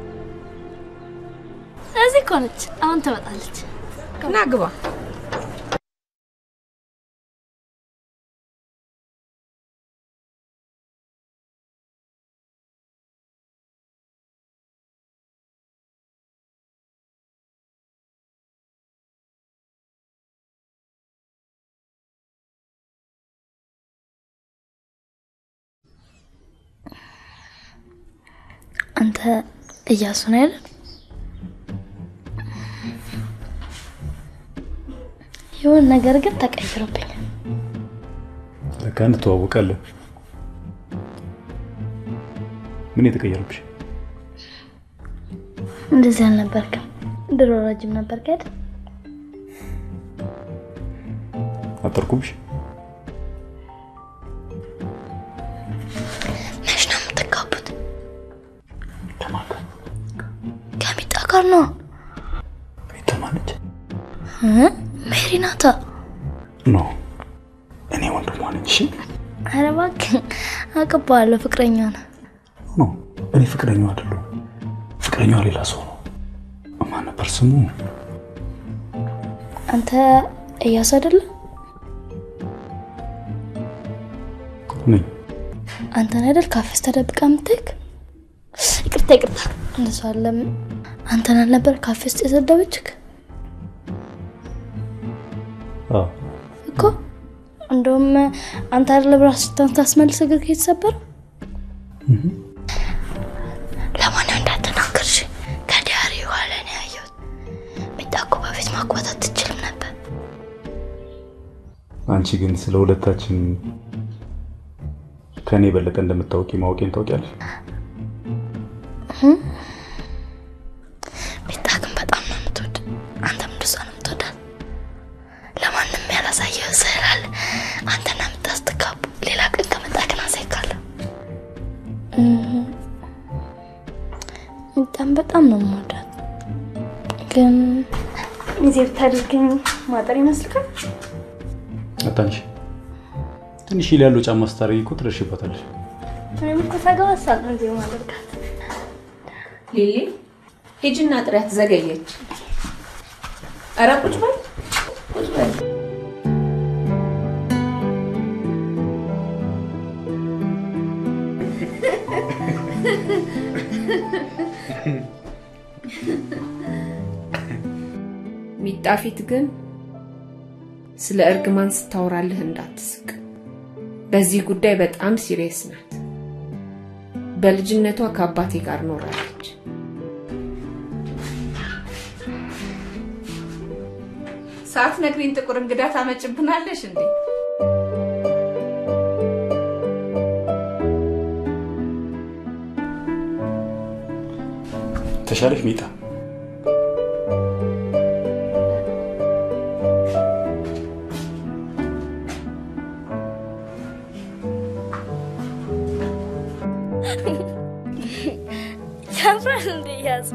እዚህ እኮ ነች። አሁን ትመጣለች። ና ግባ። አንተ እያሱ ነው አይደል? የሆነ ነገር ግን ተቀይሮብኛል። ለካ እንተዋወቃለን። ምን የተቀየረብሽ? እንደዚህ አልነበርክም። ድሮ ረጅም ነበር ከድ አጠርኩብሽ? መች ነው የምትጋቡት? ከሚጣ ጋር ነው። ሚጣ ማነች? እ? ሜሪ ናታ። ኖ እኔ ወንድሟ ነኝ። እሺ ኧረ እባክህ አውቅብሃለሁ፣ ፍቅረኛ ነው። ኖ እኔ ፍቅረኛው አይደለሁም። ፍቅረኛዋ ሌላ ሰው ነው። ማን ነበር ስሙ? አንተ እያሱ አይደለ? ነኝ። አንተን አይደል ካፌ ውስጥ ተደብቃ የምትሄድ? ይቅርታ ይቅርታ፣ እንደሱ አለም። አንተን አልነበር ካፌ ውስጥ የሰደበችክ አዎ እኮ? እንደውም አንተ አይደለ ብራስታን ታስመልስ እግር የተሰበረ ለማንም እንዳትናገርሽ ከዲያሪ በኋላ ነው ያየሁት። ሚጣ እኮ በፊት ማግባት አትችልም ነበር። አንቺ ግን ስለ ሁለታችን ከእኔ የበለጠ እንደምታውቂ ማወቄን ታውቂያለሽ። እህ? ሚጣ ግን በጣም ነው የምትወድ። አንተም እንደሷ ነው የምትወዳት። ለማንም ያላሳየው ስዕል አለ። አንተና ሚጣ ስትጋቡ ሌላ ቀን ከመጣ ግን አሳይካለሁ። ሚጣን በጣም ነው የምወዳት። ግን ሚዜ ብታደርገኝ ማጠር ይመስልካል? አታንሽ ትንሽ ሂል ያለው ጫማ ስታደርጊ እኮ ትደርሽበታለሽ። እኔም እኮ ሳገባሳል ነው ሚዜ ማደርጋት። ሊሊ ሂጂና ጥሪያት፣ ዘገየች። ኧረ ቁጭ በል ቁጭ በል። ሚጣ ፊት ግን ስለ እርግማን ስታወራልህ እንዳትስቅ። በዚህ ጉዳይ በጣም ሲሪየስ ናት። በልጅነቷ ከአባቴ ጋር ኖራለች። ሳትነግሪኝ ጥቁር እንግዳ ታመጭብናለሽ እንዴ? ተሻለሽ ሚጣ? ያምራል እንዴ ያዝ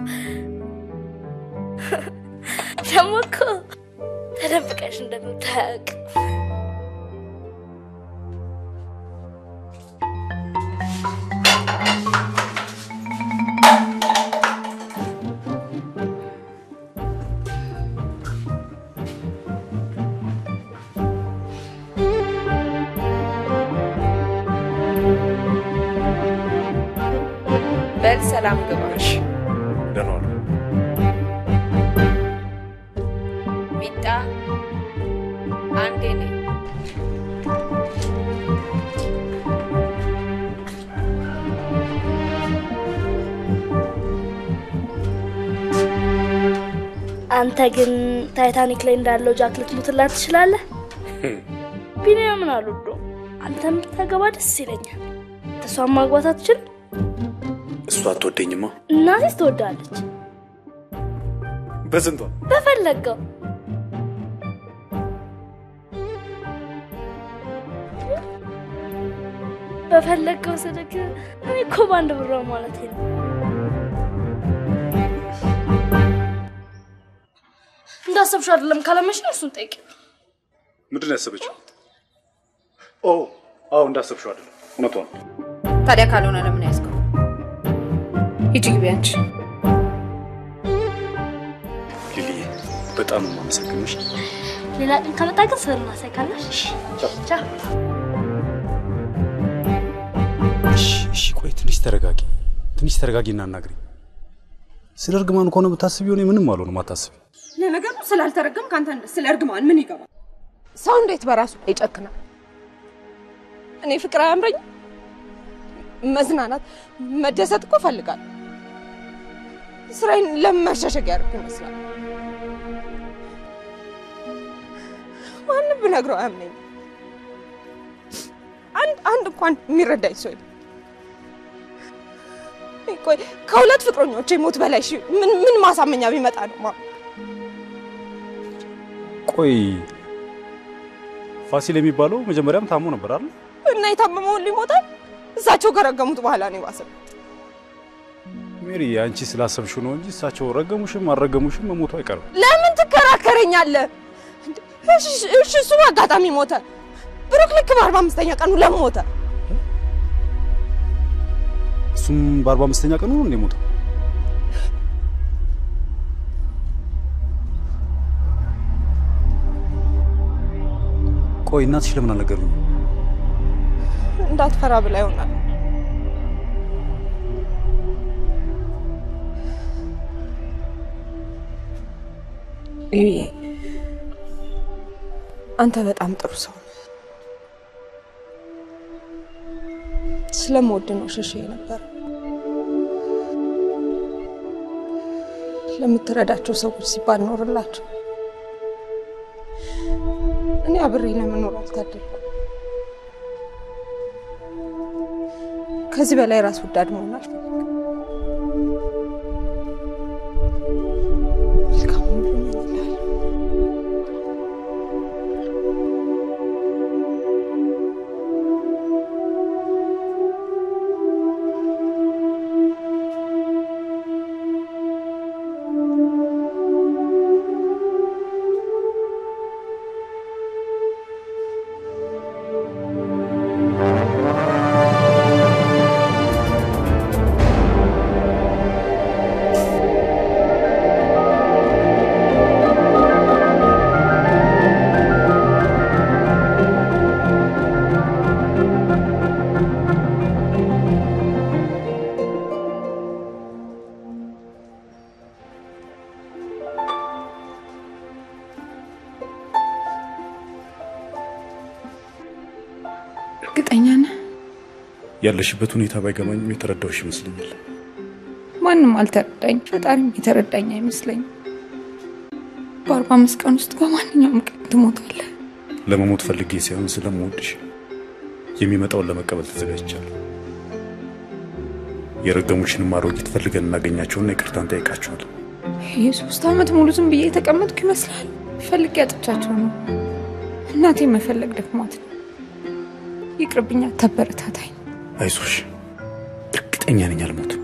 ደግሞ እኮ ተደብቀሽ እንደምታያውቅ በል ሰላም ግባ። ደህና ዋሉ። ሚጣ አንዴ ነኝ። አንተ ግን ታይታኒክ ላይ እንዳለው ጃክ ልትሞትላት ትችላለህ። ቢኒያምን አልወደውም። አንተም ብታገባ ደስ ይለኛል። እሷን ማግባት አትችልም? እሷ አትወደኝማ። እናቴስ ትወዳለች። በስንቷ በፈለገው በፈለገው ስልክ እኔ እኮ በአንድ ብር ማለት ነው። እንዳሰብሽው አይደለም ካለመሽ ነው እሱን ጠይቂ። ምንድን ነው ያሰበችው? ኦ አዎ፣ እንዳሰብሽው አይደለም። እውነቷ ነው። ታዲያ ካልሆነ ለምን ያዝከው? ሂጂ ግቢ አንቺ። ሊሊዬ በጣም ነው የማመሰግንሽ። ሌላ ቀን ከመጣ ግን ስር እናሳይካለሽ። ቻው። እሺ፣ እሺ፣ ቆይ ትንሽ ተረጋጊ፣ ትንሽ ተረጋጊ እና አናግሪኝ። ስለ እርግማን ከሆነ ብታስቢው እኔ ምንም አልሆንም፣ አታስቢ። ለነገሩ ስላልተረገም ከአንተ ስለ እርግማን ምን ይገባል? ሰው እንዴት በራሱ ይጨክናል? እኔ ፍቅር አያምረኝ? መዝናናት፣ መደሰት እኮ እፈልጋለሁ። ስራዬን ለመሸሸግ ያደርግ ይመስላል። ማንም ብነግረው አያምነኝ። አንድ እንኳን የሚረዳኝ ሰው የለም። ቆይ ከሁለት ፍቅረኞቼ ሞት በላይ እሺ፣ ምን ምን ማሳመኛ ቢመጣ ነው ማ ቆይ ፋሲል የሚባለው መጀመሪያም ታሞ ነበር አይደል? እና የታመመውን ሊሞታል እሳቸው ከረገሙት በኋላ ነው የባሰው። ሜሪ አንቺ ስላሰብሽው ነው እንጂ እሳቸው ረገሙሽም አልረገሙሽም መሞቱ አይቀርም። ለምን ትከራከረኛለህ? እንዴ፣ እሺ እሺ፣ እሱ አጋጣሚ ሞተ። ብሩክ ልክ በአርባ አምስተኛ ቀኑ ለምን ሞተ? እሱም በአርባ አምስተኛ ቀኑ ነው እንደ ሞተው። ቆይ እናትሽ ለምን አልነገሩኝ? እንዳትፈራ ብላ ይሆናል። ይሄ አንተ በጣም ጥሩ ሰው ነህ። ስለምወድ ነው ሸሽ ነበር። ለምትረዳቸው ሰዎች ሲባል ኖርላቸው። እኔ አብሬ ለመኖር አልታደልኩም። ከዚህ በላይ ራስ ወዳድ መሆን አልፈልግም። መልካም ሁሉ እመኝልሃለሁ። እርግጠኛ ነህ? ያለሽበት ሁኔታ ባይገባኝም የተረዳሁሽ ይመስለኛል። ማንም አልተረዳኝ፣ ፈጣሪም የተረዳኝ አይመስለኝም። በአርባ አምስት ቀን ውስጥ በማንኛውም ቀን ትሞታለህ። ለመሞት ፈልጌ ሳይሆን ስለምወድሽ የሚመጣውን ለመቀበል ተዘጋጅቻለሁ። የረገሙሽንም አሮጊት ፈልገን እናገኛቸውና ይቅርታን ጠይቃቸዋለን። የሶስት ዓመት ሙሉ ዝም ብዬ የተቀመጥኩ ይመስላል። ፈልጌ አጥቻቸው ነው። እናቴ መፈለግ ደክሟት ነው። ይቅርብኛ፣ ተበረታታኝ። አይዞሽ፣ እርግጠኛ ነኝ አልሞትም።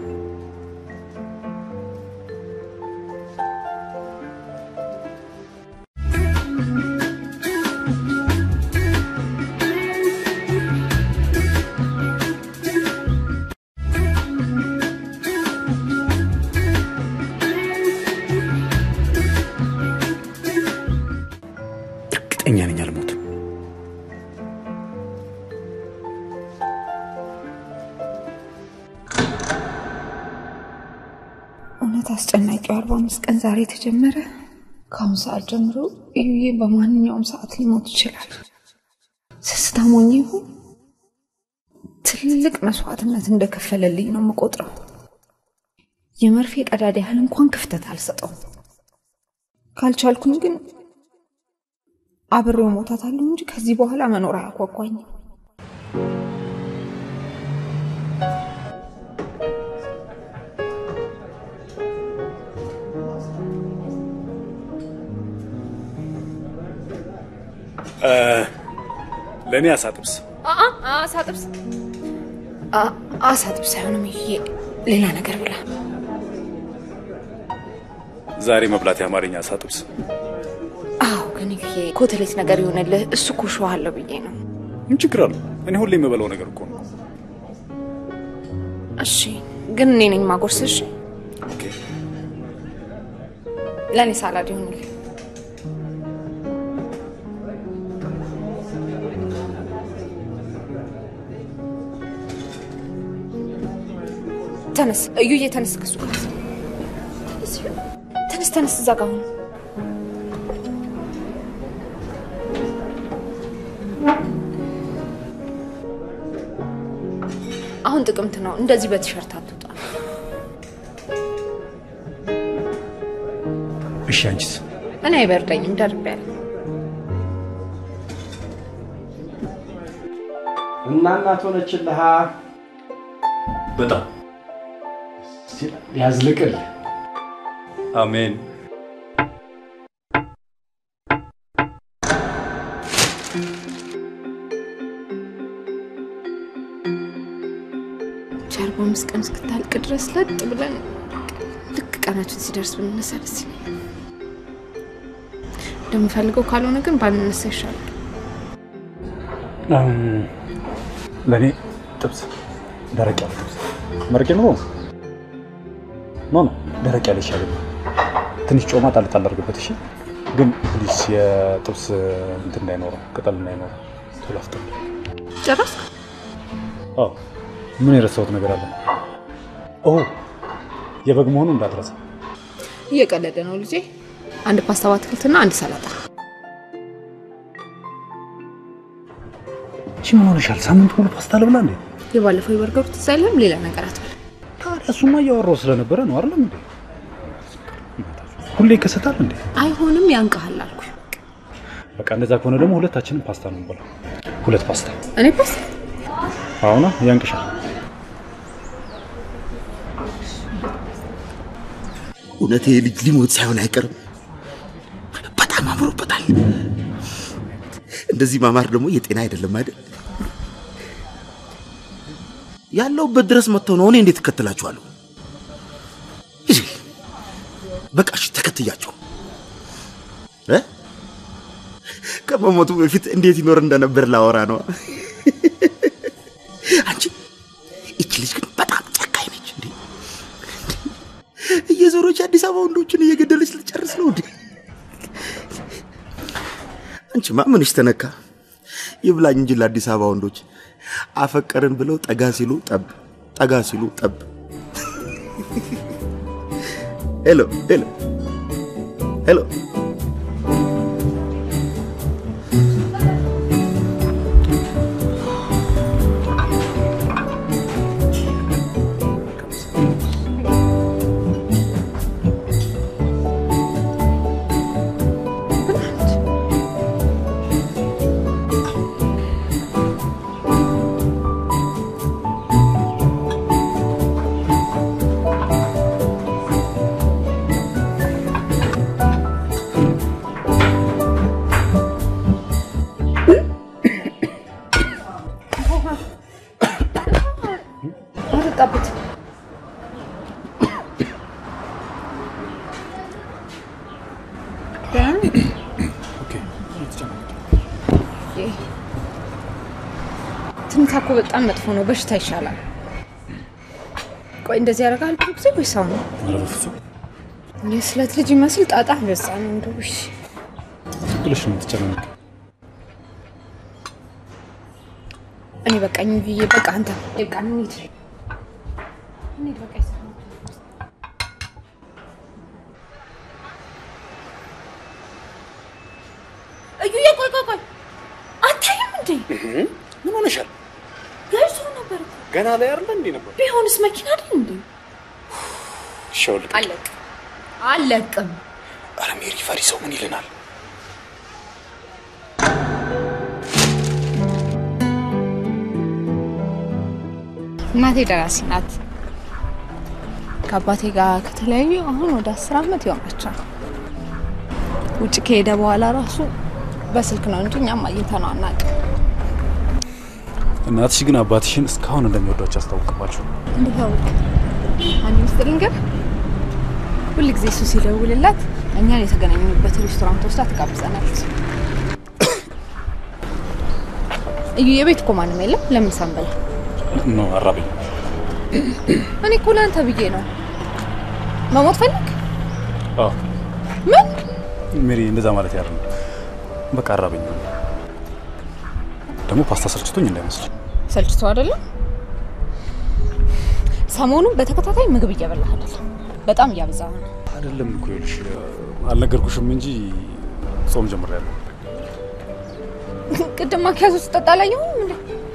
እርግጠኛ ነኝ አልሞትም። እውነት አስጨናቂው አርባ አምስት ቀን ዛሬ ተጀመረ። ከአሁን ሰዓት ጀምሮ እዩዬ በማንኛውም ሰዓት ሊሞት ይችላል። ስስታም ሆኜ ይሁን ትልቅ መስዋዕትነት እንደከፈለልኝ ነው የምቆጥረው። የመርፌ ቀዳዳ ያህል እንኳን ክፍተት አልሰጠውም። ካልቻልኩኝ ግን አብሬው ሞታታለሁ እንጂ ከዚህ በኋላ መኖር አያጓጓኝም። ለእኔ አሳጥብስ አሳ ጥብስ አ- አሳ ጥብስ አይሆንም። ይሄ ሌላ ነገር ብላ። ዛሬ መብላት የአማርኛ አሳጥብስ። አዎ ግን ይሄ ኮተሌት ነገር ይሆንልህ። እሱ እኮ ሸዋ አለው ብዬ ነው። ምን ችግር አለው? እኔ ሁሌ የምበላው ነገር እኮ ነው። እሺ ግን እኔ ነኝ ማጎርስ። እሺ ኦኬ። ለእኔ ሳላድ ይሆንልህ። ተነስ እዩዬ፣ ተነስ ከሱ ጋር ተነስ፣ ተነስ እዛ ጋር ሁን። አሁን ጥቅምት ነው። እንደዚህ በቲሸርት አትውጣ። እሺ አንቺስ? እኔ አይበርደኝም፣ ደርቤያለሁ። እና እናት ሆነችልሃ። በጣም ያዝልቅልህ። አሜን። ቻር በአምስት ቀን እስክታልቅ ድረስ ለጥ ብለን ልክ ቀናችን ሲደርስ ብንነሳ ደስ ይለኛል። እንደምፈልገው ካልሆነ ግን ባንነሳ ይሻላል። ለእኔ ጥብስ ደረቅ ያለ ጥብስ መረቄ ኑሮ ኖ ኖ ደረቅ ያለ ይሻለኛል። ትንሽ ጮማ ጣል ጣል አድርግበት። እሺ፣ ግን ፕሊስ የጥብስ እንትን እንዳይኖረው ቅጠል እንዳይኖረው ቶሎ አፍጥን። ጨረስክ? አዎ። ምን የረሳሁት ነገር አለ? ኦ የበግ መሆኑ እንዳትረሳ። እየቀለደ ነው ልጄ። አንድ ፓስታ በአትክልትና አንድ ሰላጣ። እሺ ምን ሆነሻል? ሳምንት ሙሉ ፓስታ ልብላ እንዴ? የባለፈው የበርገሩ ትዝ አይልም? ሌላ ነገር አትበል። ታዲያ እሱማ እያወራሁ ስለነበረ ነው አይደለም እንዴ? ሁሌ ይከሰታል እንዴ? አይሆንም፣ ያንቀሃል አልኩ። በቃ እንደዛ ከሆነ ደግሞ ሁለታችንም ፓስታ ነው የምንበላው። ሁለት ፓስታ። እኔ ፓስታ አሁና ያንቅሻል። እውነት ይሄ ልጅ ሊሞት ሳይሆን አይቀርም። በጣም አምሮበታል። እንደዚህ ማማር ደግሞ የጤና አይደለም አይደል? ያለውበት ድረስ መጥተው ነው። እኔ እንዴት እከተላችኋለሁ? እሺ፣ በቃ እሺ፣ ተከትያቸው እ ከመሞቱ በፊት እንዴት ይኖር እንደነበር ላወራ ነው። አንቺ ይቺ ልጅ ግን በጣም ጨካኝ ነች እንዴ! እየዞረች አዲስ አበባ ወንዶችን እየገደለች ልጨርስ ነው እንዴ? አንቺማ ምንሽ ተነካ? ይብላኝ እንጂ ለአዲስ አበባ ወንዶች አፈቀርን ብለው ጠጋ ሲሉ ጠብ፣ ጠጋ ሲሉ ጠብ። ሄሎ ሄሎ ሄሎ አጠጣበት። ትንታ እኮ በጣም መጥፎ ነው። በሽታ ይሻላል። ቆይ እንደዚህ ያደርጋል ብዙ ጊዜ ወይ ሰው ነው? ኧረ በፍፁም የስለት ልጅ ይመስል ጣጣ በዛ ነው እንደው። እሺ ዝም ብለሽ ነው የምትጨናነቂው። እኔ በቃኝ ብዬ በቃ አንተ በቃ እንሂድ እንሂድ በቃ ይሰማል። እዩዬ፣ ቆይ ቆይ ቆይ፣ አታይም እንዴ? ምን ሆነሻል? ገይዞ ነበር እኮ። ገና ላይ አይደለ እንዴ ነበር? ቢሆንስ መኪና አይደል እንዴ? ሸውልቅ አለቅ አለቅም። ኧረ ሜሪ ፈሪ ሰው ምን ይለናል? እናቴ ደራሲ ናት። ከአባቴ ጋር ከተለያዩ አሁን ወደ አስር ዓመት ይሆናቸዋል። ውጭ ከሄደ በኋላ ራሱ በስልክ ነው እንጂ እኛም አግኝተነው አናውቅም። እናትሽ ግን አባትሽን እስካሁን እንደሚወዷቸው አስታውቅባቸው። እንዴት አወቅ? አንድ ምስጢር ልንገርህ። ሁል ጊዜ እሱ ሲደውልላት እኛን የተገናኘንበት ሬስቶራንት ወስዳ ትጋብዘናለች። እዩ የቤት እኮ ማንም የለም። ለምን ሳንበላ? ኖ አራበኝ። እኔ እኮ ለአንተ ብዬ ነው። መሞት ፈልግ? አዎ ምን ሜሪ፣ እንደዛ ማለት ያለ በቃ አራበኝ። ደግሞ ፓስታ ሰልችቶኝ እንዳይመስል። ሰልችቶ አይደለም። ሰሞኑን በተከታታይ ምግብ እየበላህ አይደለም፣ በጣም እያበዛ ነው። አይደለም እኮ ይኸውልሽ፣ አልነገርኩሽም እንጂ ጾም ጀምሬያለሁ። ቅድም ማኪያዞ ስጠጣ አላየሁም እንዴ?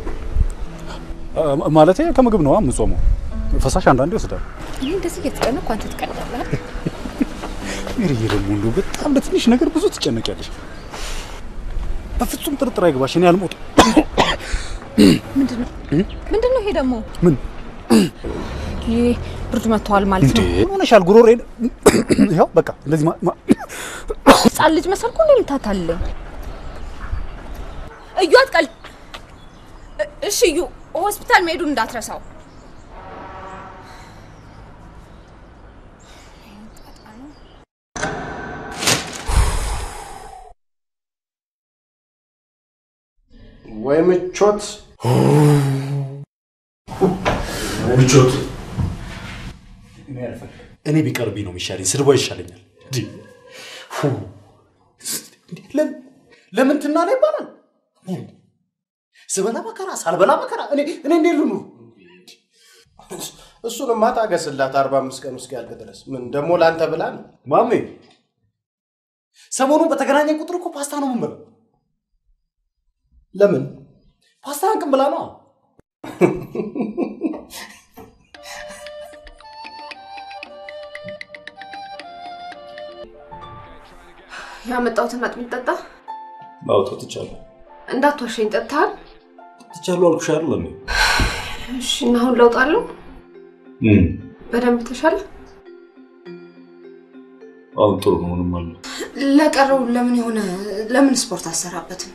ማለቴ ከምግብ ነዋ የምጾመው። ፈሳሽ አንዳንዴ ይወስዳል። እኔ እንደዚህ እየተጨነቅኩ አንተ ትቀልዳለህ። ሜሪዬ ደግሞ እንደው በጣም ለትንሽ ነገር ብዙ ትጨነቂያለሽ። በፍጹም ጥርጥር አይግባሽ፣ እኔ አልሞትም። ምንድን ነው ምንድን ነው ይሄ ደግሞ? ምን ይሄ ብርድ መጥተዋል ማለት እንዴ? ነው። ምን ሆነሻል? ጉሮሬን ይኸው በቃ እንደዚህ ማ- ማ- ህፃን ልጅ መሰልኩ እንዴ የምታታልለኝ? እዩ አትቀል። እ- እሺ እዩ ሆስፒታል መሄዱን እንዳትረሳው። ወይ ምቾት ምቾት እኔ ቢቀርብኝ ነው የሚሻለኝ። ስድቧ ይሻለኛል። እንዴ! ፉ! ለም- ለምን ትናለ ይባላል? ስበላ መከራ ሳልበላ መከራ እኔ እኔ እንዴት ልኑር? እሱንማ ታገስላት አርባ አምስት ቀን ውስጥ ያልቅ ድረስ ምን ደግሞ ለአንተ ብላ ነው ማሜ ሰሞኑን በተገናኘ ቁጥር እኮ ፓስታ ነው የምንበላው። ለምን ፓስታ አንቅም ብላ ነው። ያመጣሁትን አጥሚት ጠጣ። ማውጣት ትቻለሁ እንዳትዋሸኝ ጠጥተሃል? ትቻለሁ አልኩሽ አይደል እንዴ? እሺ እና አሁን ለውጥ አለው? በደንብ ተሻለ? አሁን ጥሩ ነው። ምንም አለ ለቀረው ለምን የሆነ ለምን ስፖርት አሰራበትም?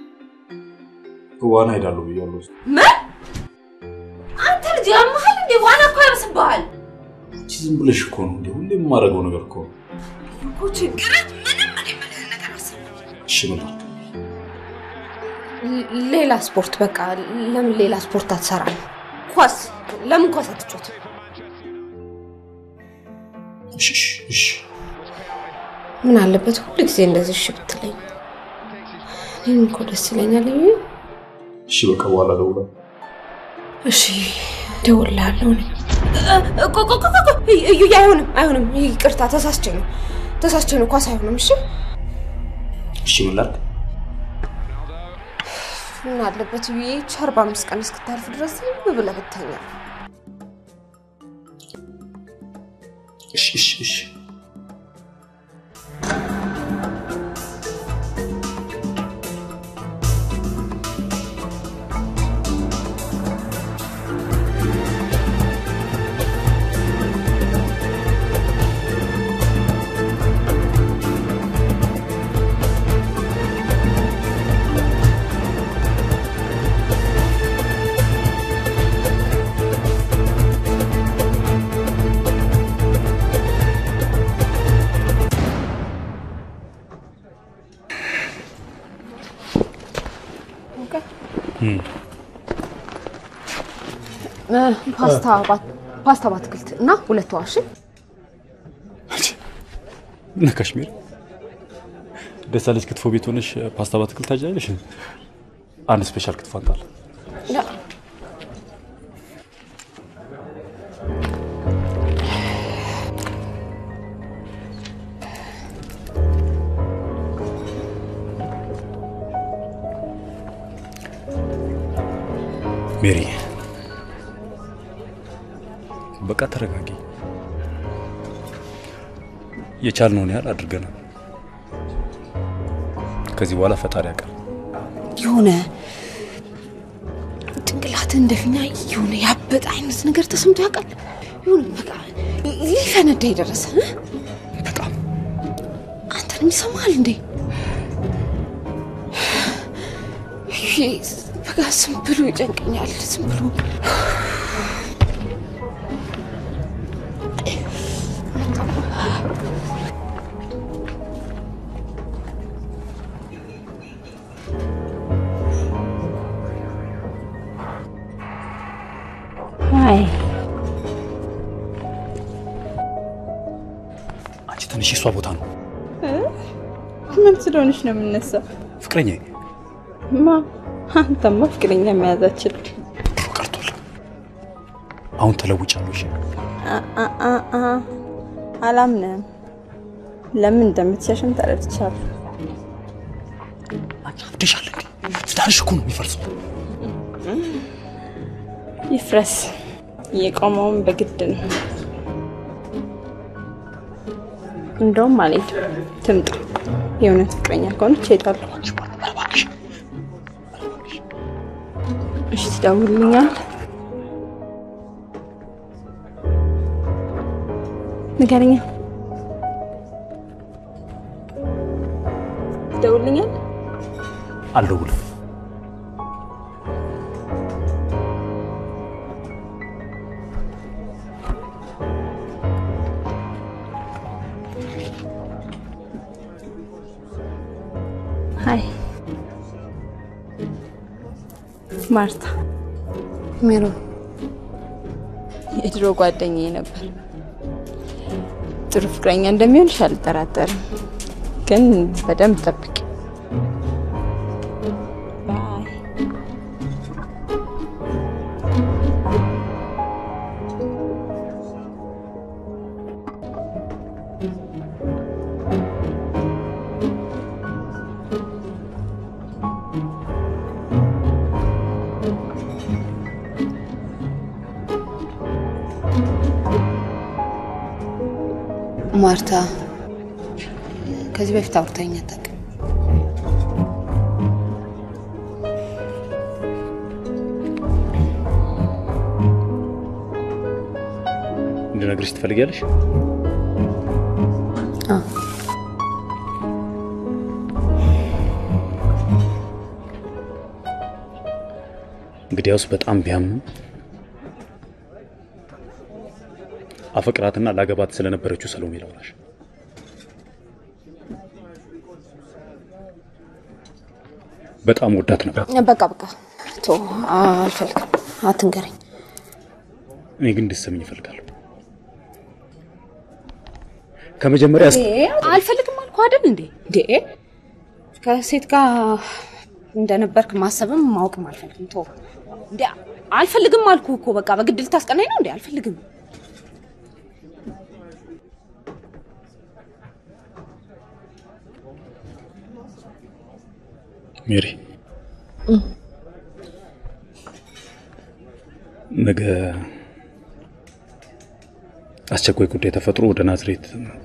ዋና ሄዳለሁ ብያለሁ። ምን? አንተ ልጅ ያመሃል እንዴ? ዋና እኮ ያርስብሃል አንቺ ዝም ብለሽ እኮ ነው እንዴ? ሁሌ የማደርገው ነገር እኮ ነው። እኮ ችግረት ምንም እኔ የምልህን ነገር አስብ። እሺ ምን ላድርግ? ሌላ ስፖርት በቃ ለምን ሌላ ስፖርት አትሰራም? ኳስ ለምን ኳስ አትጫወትም? እሺ እሺ እሺ ምን አለበት ሁሉ ጊዜ እንደዚህ እሺ ብትለኝ? እኔም እኮ ደስ ይለኛል። እዩ እሺ በቃ በኋላ ደውላ እሺ እደውልልሃለሁ። እኔ ቆ- ቆ- ቆ- ቆ- እዩ አይሆንም፣ አይሆንም። ይቅርታ ተሳስቼ ነው ተሳስቼ ነው። ኳስ አይሆንም። እሺ እሺ ምን ላድርግ? ምን አለበት ብዬ ይህች አርባ አምስት ቀን እስክታልፍ ድረስ ዝም ብለህ ብተኛ። እሺ እሺ እሺ ፓስታ ባት- ፓስታ በአትክልት እና ሁለት ዋሽ እና ካሽሚር ደሳለች ክትፎ ቤት ሆነሽ ፓስታ በአትክልት ታጃለሽ። አንድ ስፔሻል ክትፎ አንጣል። ሜሪ በቃ ተረጋጊ። የቻልነውን ያህል አድርገናል። ከዚህ በኋላ ፈጣሪ ያውቃል። የሆነ ጭንቅላትህ እንደፊኛ የሆነ ያበጠ አይነት ነገር ተሰምቶ ያውቃል። የሆነ በቃ ሊፈነዳ የደረሰ እ? በጣም አንተንም ይሰማል እንዴ? ይሄ በቃ ዝም ብሎ ይጨንቀኛል። ዝም ብሎ አይ አንቺ ትንሽ የሷ ቦታ ነው። ምን ስለሆነች ነው የምነሳው? ፍቅረኛ ማ አንተማ ፍቅረኛ መያዝ አችልም። አሁን ተለውጫለሁ። እሺ አ- አ- አ- አ- አላምንም። ለምን እንደምትሸሽም ተረድቻለሁ። አብደሻል እንዴ? ትዳርሽ እኮ ነው የሚፈርሰው። ይፍረስ። የቆመውን በግድ ነው። እንደውም አልሄድም። ትምጣ። የእውነት ፍቅረኛ ከሆነች እሄዳለሁ። ትደውልልኛል? ንገረኛ። ትደውልልኛል? አልደውልም። ሀይ ማርታ። ሜሮን የድሮ ጓደኛዬ ነበር። ጥሩ ፍቅረኛ እንደሚሆንሽ አልጠራጠርም፣ ግን በደንብ ጠብቂ። ማርታ ከዚህ በፊት አውርታኝ አታውቅም። እንድነግርሽ ትፈልጊያለሽ? አዎ። እንግዲያውስ በጣም ቢያምንም አፈቅራትና ላገባት ስለነበረችው ሰሎሜ ላውራሽ። በጣም ወዳት ነበር። በቃ በቃ ቶ አልፈልግም፣ አትንገረኝ። እኔ ግን እንድትሰሚኝ እፈልጋለሁ። ከመጀመሪያ እስከ አልፈልግም አልኩ አይደል እንዴ? እንዴ ከሴት ጋር እንደነበርክ ማሰብም ማወቅም አልፈልግም። ቶ እንዴ አልፈልግም አልኩ እኮ በቃ በግድ ልታስቀናኝ ነው እንዴ? አልፈልግም። ሜሪ ነገ አስቸኳይ ጉዳይ ተፈጥሮ ወደ ናዝሬት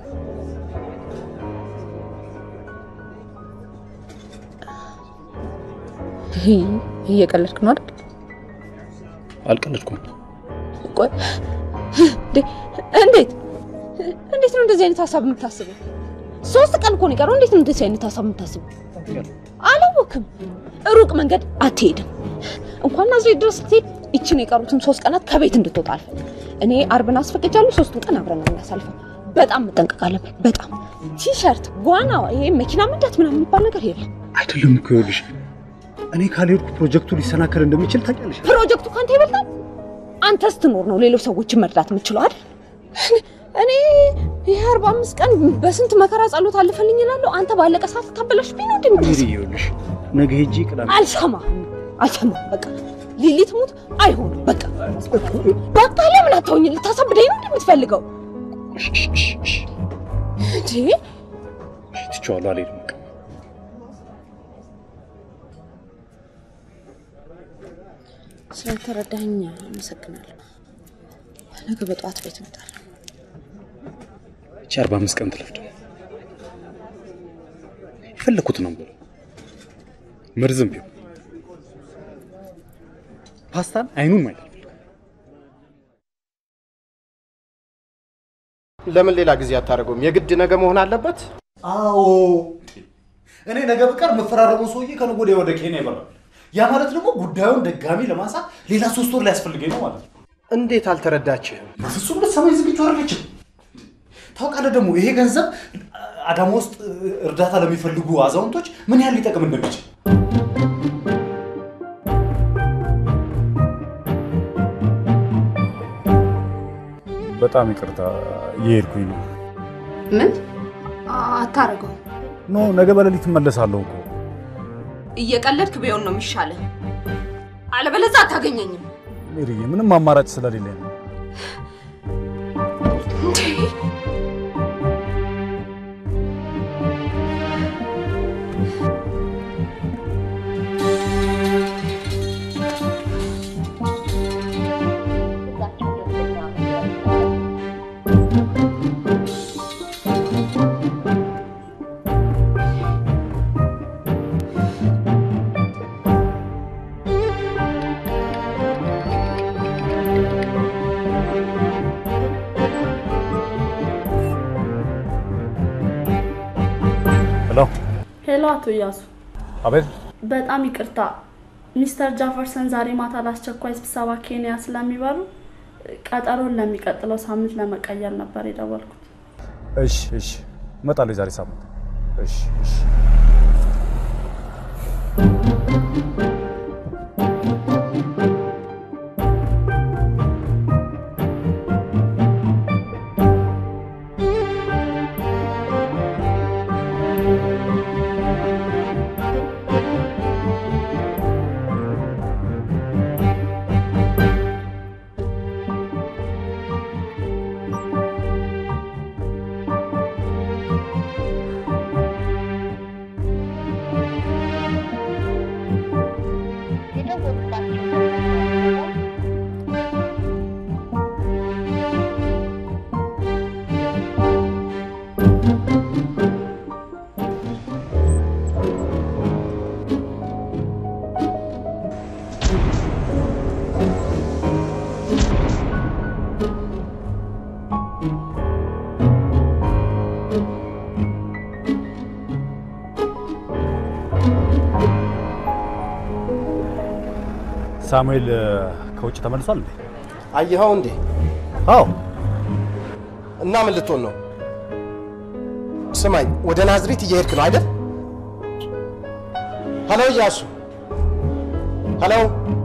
እየቀለድክ ነው አይደል? አልቀለድኩም። ቆይ እንዴ እንዴት እንዴት ነው እንደዚህ አይነት ሀሳብ የምታስበው? ሶስት ቀን እኮ ነው የቀረው። እንዴት ነው እንደዚህ አይነት ሀሳብ የምታስበው? አላወክም። ሩቅ መንገድ አትሄድም። እንኳን ናዝሬት ድረስ ስትሄድ ይችን የቀሩትን ሶስት ቀናት ከቤት እንድትወጣ አልፈልግም። እኔ አርብን አስፈቅጃለሁ። ሶስቱን ቀን አብረን ነው እናሳልፈው። በጣም መጠንቀቅ አለብን። በጣም ቲሸርት፣ ዋና፣ ይሄ መኪና መንዳት ምናምን የሚባል ነገር የለም። አይደለም እኮ ይኸውልሽ፣ እኔ ካልሄድኩ ፕሮጀክቱ ሊሰናከል እንደሚችል ታውቂያለሽ። ፕሮጀክቱ ካንተ ይበልጣል። አንተ ስትኖር ነው ሌሎች ሰዎችን መርዳት የምችለው አይደል? እኔ ይህ አርባ አምስት ቀን በስንት መከራ ጸሎት አልፈልኝ እላለሁ። አንተ ባለቀ ሰዓት ታበላሽብኝ ነው ሜሪ እንደምትስ ይኸውልሽ፣ ነገ ሄጄ ቅዳሜ አልሰማ አልሰማ በቃ ሊሊት ሙት አይሆንም። በቃ በቃ ለምን አታውኝ? ልታሳብደኝ ነው እንደምትፈልገው እንዴ? ትቼዋለሁ፣ አልሄድም። በቃ ስለተረዳኸኝ አመሰግናለሁ። ነገ በጠዋት ቤት እመጣለሁ። እቺ አርባ አምስት ቀን ትለፍድ የፈለኩት ነው ብሎ መርዝም ቢሆን ፓስታን አይኑን ማየት አልፈልግም። ለምን ሌላ ጊዜ አታደርገውም? የግድ ነገ መሆን አለበት? አዎ እኔ ነገ በቀር የምፈራረመው ሰውዬ ከነገ ወዲያ ወደ ኬንያ ይበራል። ያ ማለት ደግሞ ጉዳዩን ድጋሚ ለማንሳት ሌላ ሶስት ወር ሊያስፈልገኝ ነው ማለት ነው። እንዴት አልተረዳችህም? በፍጹም ልትሰማኝ ዝግጁ አይደለችም። ታውቃለህ ደግሞ ይሄ ገንዘብ አዳማ ውስጥ እርዳታ ለሚፈልጉ አዛውንቶች ምን ያህል ሊጠቅም እንደሚችል በጣም ይቅርታ እየሄድኩኝ ነው። ምን አታረገው? ኖ ነገ በሌሊት እመለሳለሁ እኮ። እየቀለድክ ቢሆን ነው የሚሻለው። አለበለዚያ አታገኘኝም። ሜሪዬ ምንም አማራጭ ስለሌለኝ ነው። ሄሎ፣ አቶ እያሱ አቤት። በጣም ይቅርታ ሚስተር ጃፈርሰን ዛሬ ማታ ለአስቸኳይ ስብሰባ ኬንያ ስለሚበሩ ቀጠሮን ለሚቀጥለው ሳምንት ለመቀየር ነበር የደወልኩት። እሺ፣ እሺ፣ እመጣለሁ የዛሬ ሳምንት። እሺ፣ እሺ። ሳሙኤል ከውጭ ተመልሷል እንዴ? አየኸው እንዴ? አዎ። እና ምን ልትሆን ነው? ስማኝ፣ ወደ ናዝሬት እየሄድክ ነው አይደል? ሄሎ እያሱ፣ ሄሎ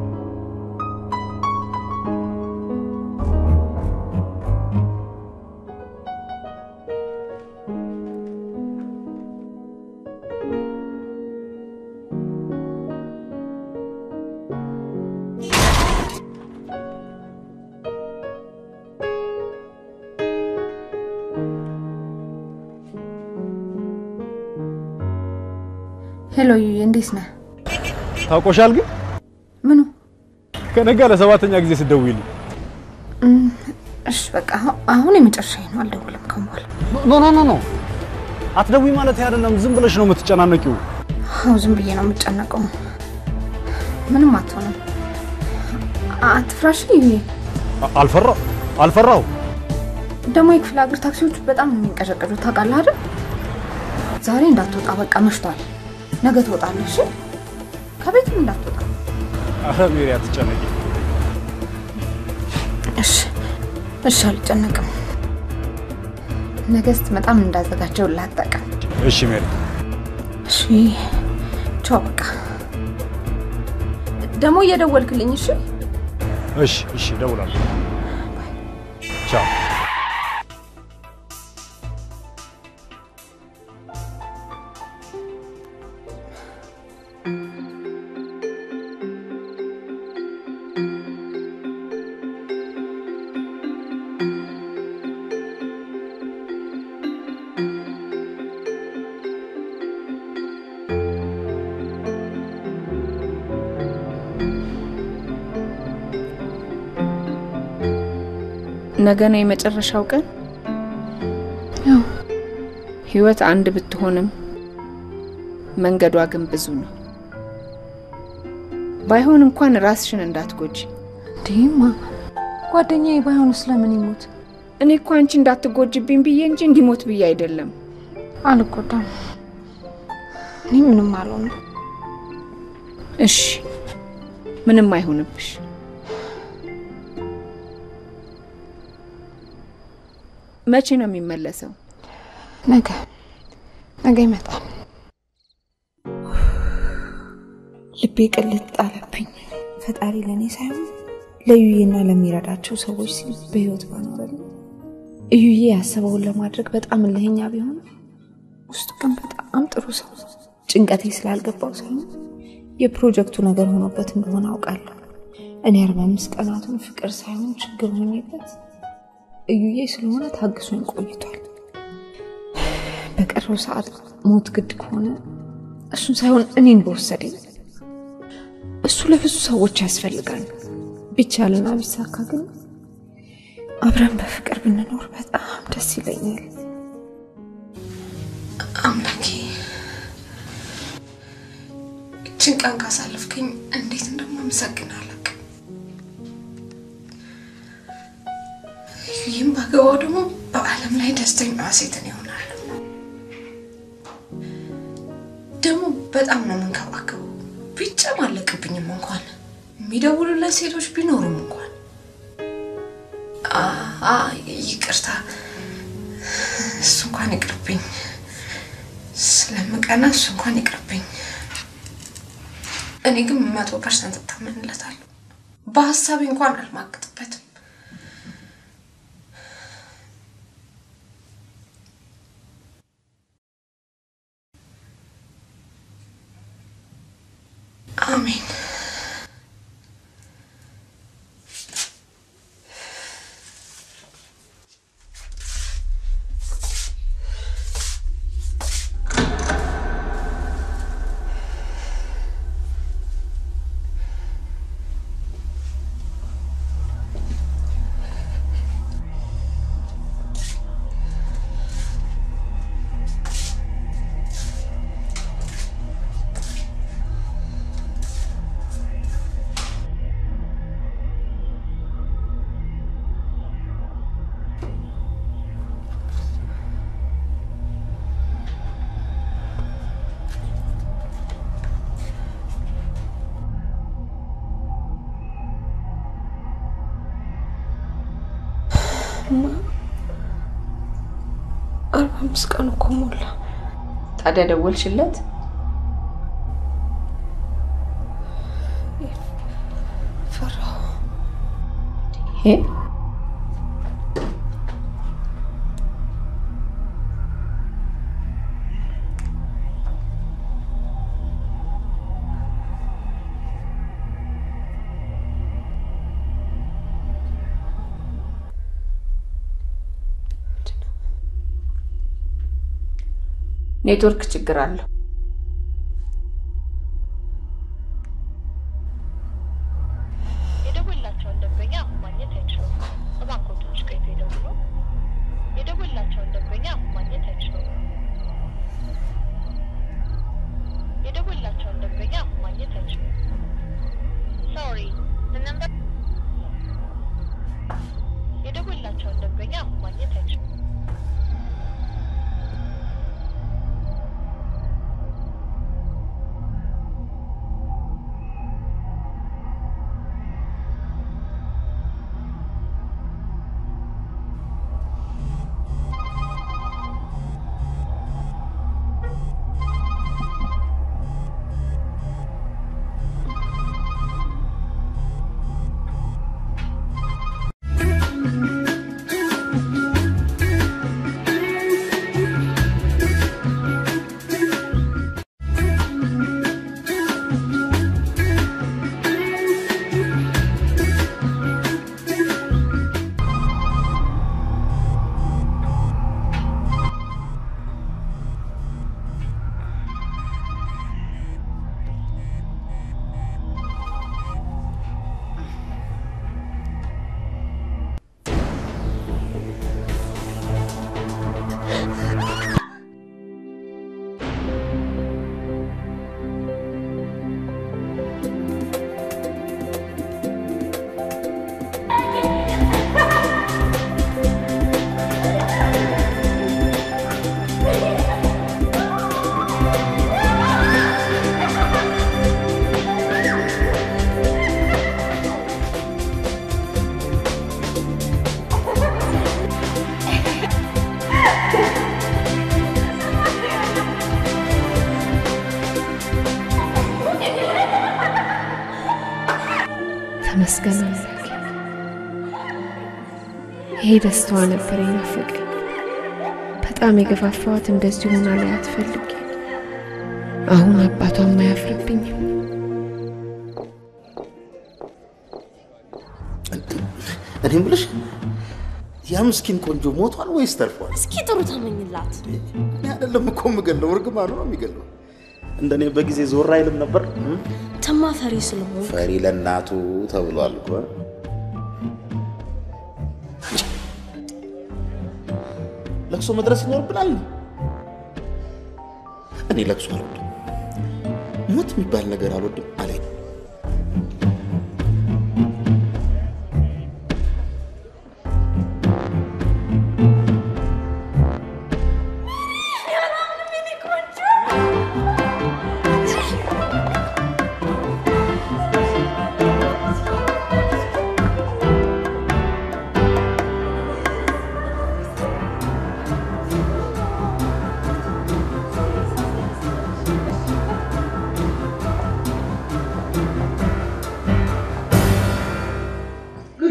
ሄሎ ዩዬ፣ እንዴት ነህ? ታውቆሻል ግን ምኑ? ከነጋ ለሰባተኛ ጊዜ ስደውይልኝ እም፣ እሺ በቃ አሁ- አሁን የመጨረሻዬ ነው። አልደውልም ከአሁን በኋላ። ኖ ኖ ኖ ኖ አትደውይ ማለት አይደለም። ዝም ብለሽ ነው የምትጨናነቂው። አዎ ዝም ብዬ ነው የምጨነቀው። ምንም አትሆንም። አትፍራሽ ዩዬ። አ- አልፈራው አልፈራው። ደግሞ የክፍለ ሀገር ታክሲዎቹ በጣም ነው የሚንቀዠቀዡት ታውቃለህ አይደል? ዛሬ እንዳትወጣ በቃ መሽቷል። ነገ ትወጣለህ እሺ? ከቤትም እንዳትወጣ አረ ሜሪ አትጨነቂ። እሺ እሺ፣ አልጨነቅም። ነገ ስትመጣም እንዳዘጋጀው ላጠቀም። እሺ ሜሪ። እሺ ቻው። በቃ ደግሞ እየደወልክልኝ እሺ? እሺ እሺ፣ እደውላለሁ። ቻው። ነገ ነው የመጨረሻው ቀን። ያው ህይወት አንድ ብትሆንም መንገዷ ግን ብዙ ነው። ባይሆን እንኳን ራስሽን እንዳትጎጂ። እንዲህማ ጓደኛዬ ባይሆን ስለምን ይሞት? እኔ እኮ አንቺ እንዳትጎጅብኝ ብዬ እንጂ እንዲሞት ብዬ አይደለም። አልጎዳም። እኔ ምንም አልሆንም። እሺ ምንም አይሆንብሽ። መቼ ነው የሚመለሰው? ነገ ነገ ይመጣል። ልቤ ቅልጥ ጣለብኝ። ፈጣሪ ለእኔ ሳይሆን ለዩዬና ለሚረዳቸው ሰዎች ሲል በህይወት ባኖረልኝ። እዩዬ ያሰበውን ለማድረግ በጣም እልህኛ ቢሆን ውስጡ ግን በጣም ጥሩ ሰው ነው። ጭንቀቴ ስላልገባው ሳይሆን የፕሮጀክቱ ነገር ሆኖበት እንደሆነ አውቃለሁ። እኔ አርባ አምስት ቀናቱን ፍቅር ሳይሆን ችግር ሆኜበት እዩዬ ስለሆነ ታግሶኝ ቆይቷል። በቀረው ሰዓት ሞት ግድ ከሆነ እሱን ሳይሆን እኔን በወሰደኝ። እሱ ለብዙ ሰዎች ያስፈልጋል። ቢቻልና ቢሳካ ግን አብረን በፍቅር ብንኖር በጣም ደስ ይለኛል። አምላኬ እችን ቀን ካሳለፍክኝ እንዴት እንደማመሰግን አላውቅም። ይህም ባገባው ደግሞ በዓለም ላይ ደስተኛ ሴትን ይሆናል። ደግሞ በጣም ነው የምንከባከበው። ቢጨማለቅብኝም እንኳን የሚደውሉለት ሴቶች ቢኖሩም እንኳን አ- አ ይቅርታ፣ እሱ እንኳን ይቅርብኝ። ስለምቀና እሱ እንኳን ይቅርብኝ። እኔ ግን መቶ ፐርሰንት እታመንለታለሁ። በሀሳቤ እንኳን አልማግጥበትም። አሜን። አርባ አምስት ቀን እኮ ሞላ። ታዲያ ደወልሽለት? ፈራሁ። ይሄ ኔትወርክ ችግር አለው። የደወላቸውን ደንበኛ አሁን ማግኘት አይችሉም። እባክዎ ትንሽ ቆይቶ ይደውሉ። የደወላቸውን ደንበኛ አሁን ማግኘት አይችሉም። የደወላቸውን ደንበኛ አሁን ማግኘት አይችሉም። ሶሪ the number የደወላቸውን ደንበኛ አሁን ማግኘት አይችሉም። ተመስገን አምላኬ። ይሄ ደስታዋ ነበር የናፈቀኝ። በጣም የገፋፋዋት እንደዚህ ሆና ላይ አትፈልጊ። አሁን አባቷም አያፍርብኝም። እኔ የምልሽ ያ ምስኪን ቆንጆ ሞቷል ወይስ ተርፏል? እስኪ ጥሩ ተመኝላት። እኔ አይደለም እኮ የምገለው፣ እርግማኑ ነው የሚገለው። እንደኔ በጊዜ ዞር አይልም ነበር። ተማ ፈሪ ስለሆን ፈሪ ለእናቱ ተብሏል እኮ። ለቅሶ መድረስ ይኖርብናል። እኔ ለቅሶ አልወድም፣ ሞት የሚባል ነገር አልወድም አለኝ።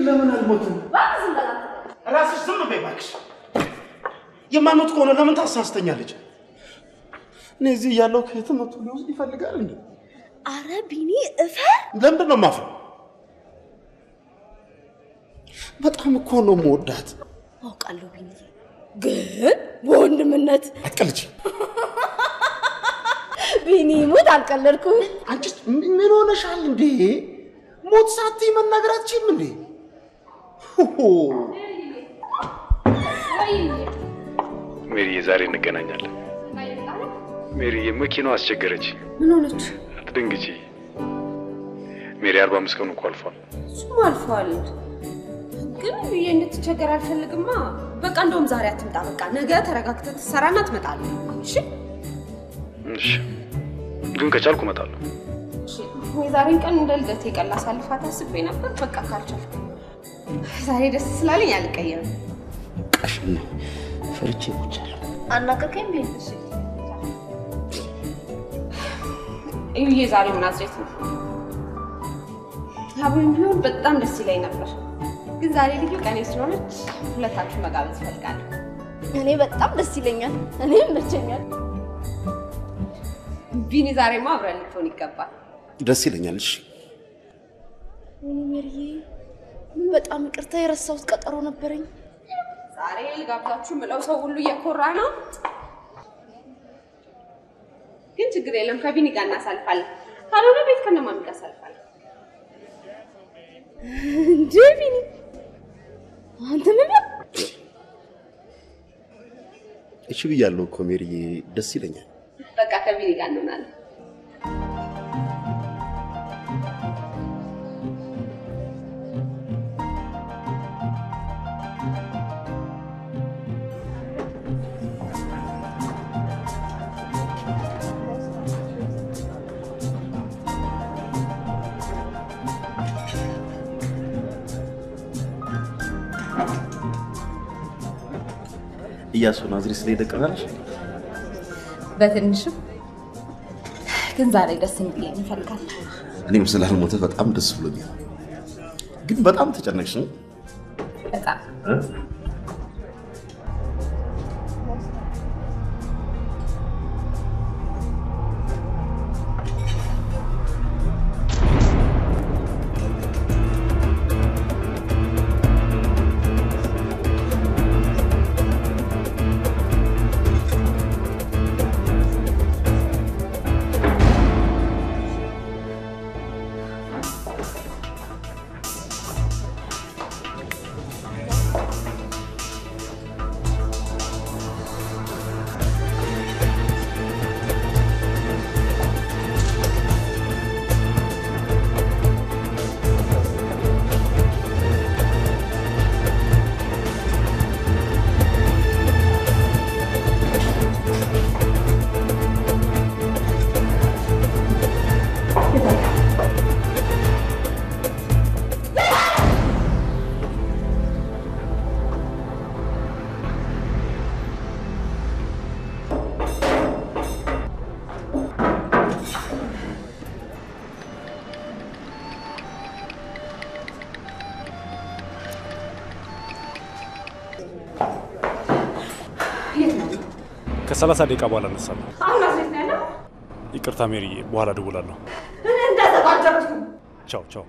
ለምን አልሞትም? እባክህ ዝም በል አንተ። ራስሽ ዝም በይ እባክሽ። የማሞት ከሆነ ለምን ታሳስተኛለች? እኔ እዚህ እያለሁ ከየትም መቶ ሊወስድ ይፈልጋል እንዴ? አረ ቢኒ እፈር። ለምንድን ነው የማፍረው? በጣም እኮ ነው የምወዳት። አውቃለሁ ቢኒ፣ ግን በወንድምነት አትቀልጂ። ቢኒ ሙት አልቀለድኩም። አንቺስ ምን ሆነሻል እንዴ? ሞት ሳትይ መናገር አትችይም እንዴ? ሆሆ ሜሪዬ ዛሬ እንገናኛለን። ሜሪዬ መኪናው አስቸገረች። ምን ሆነች? አትደንግጪ ሜሪ። አርባ አምስት ቀኑ እኮ አልፏል። እሱም አልፏል። ግን ብዬ እንድትቸገር አልፈልግማ። በቃ እንደውም ዛሬ አትምጣ። በቃ ነገ ተረጋግተህ ትሰራና ትመጣለህ። እሺ እሺ፣ ግን ከቻልኩ እመጣለሁ። የዛሬን ቀን እንደ ልደቴ ቀን ላሳልፋት አስቤ ነበር። በቃ ካልቻልኩ ዛሬ ደስ ስላለኝ አልቀየምም። ቀሽን ፈርቼ ሞቻለሁ። አናቀቀኝ ቢኒ። እዩዬ ዛሬ ምናዝሬት ነው። አብሮኝ ቢሆን በጣም ደስ ይለኝ ነበር፣ ግን ዛሬ ልዩ ቀኔ ስለሆነች ሁለታችሁ መጋበዝ እፈልጋለሁ። እኔ በጣም ደስ ይለኛል። እኔ ይመቸኛል። ቢኒ ዛሬማ አብረን ልትሆን ይገባል። ደስ ይለኛል። እሺ ወይኔ ሜሪዬ፣ ምን በጣም ይቅርታ፣ የረሳሁት ቀጠሮ ነበረኝ። ዛሬ ልጋብዛችሁ ምለው ሰው ሁሉ እየኮራ ነው፣ ግን ችግር የለም ከቢኒ ጋር እናሳልፋለን። ካልሆነ ቤት ከነማሚ ጋር አሳልፋለን። እንዴ ቢኒ፣ አንተ ምን እሺ ብያለሁ እኮ ሜሪዬ፣ ደስ ይለኛል። በቃ ከቢኒ ጋር እንሆናለን። እያሱ ናዝሬት ስለሄደ ቅር አለሽ? በትንሽም ግን ዛሬ ደስ እንዲለኝ እንፈልጋለን። እኔም ስላልሞተ በጣም ደስ ብሎኛል። ግን በጣም ተጨነቅሽ ነው? በጣም ከሰላሳ ደቂቃ በኋላ እነሳለሁ። አሁን ናዝሬት ነው ያለው። ይቅርታ ሜሪዬ፣ በኋላ እደውላለሁ። እኔ እንደተባጀርኩ ቻው ቻው።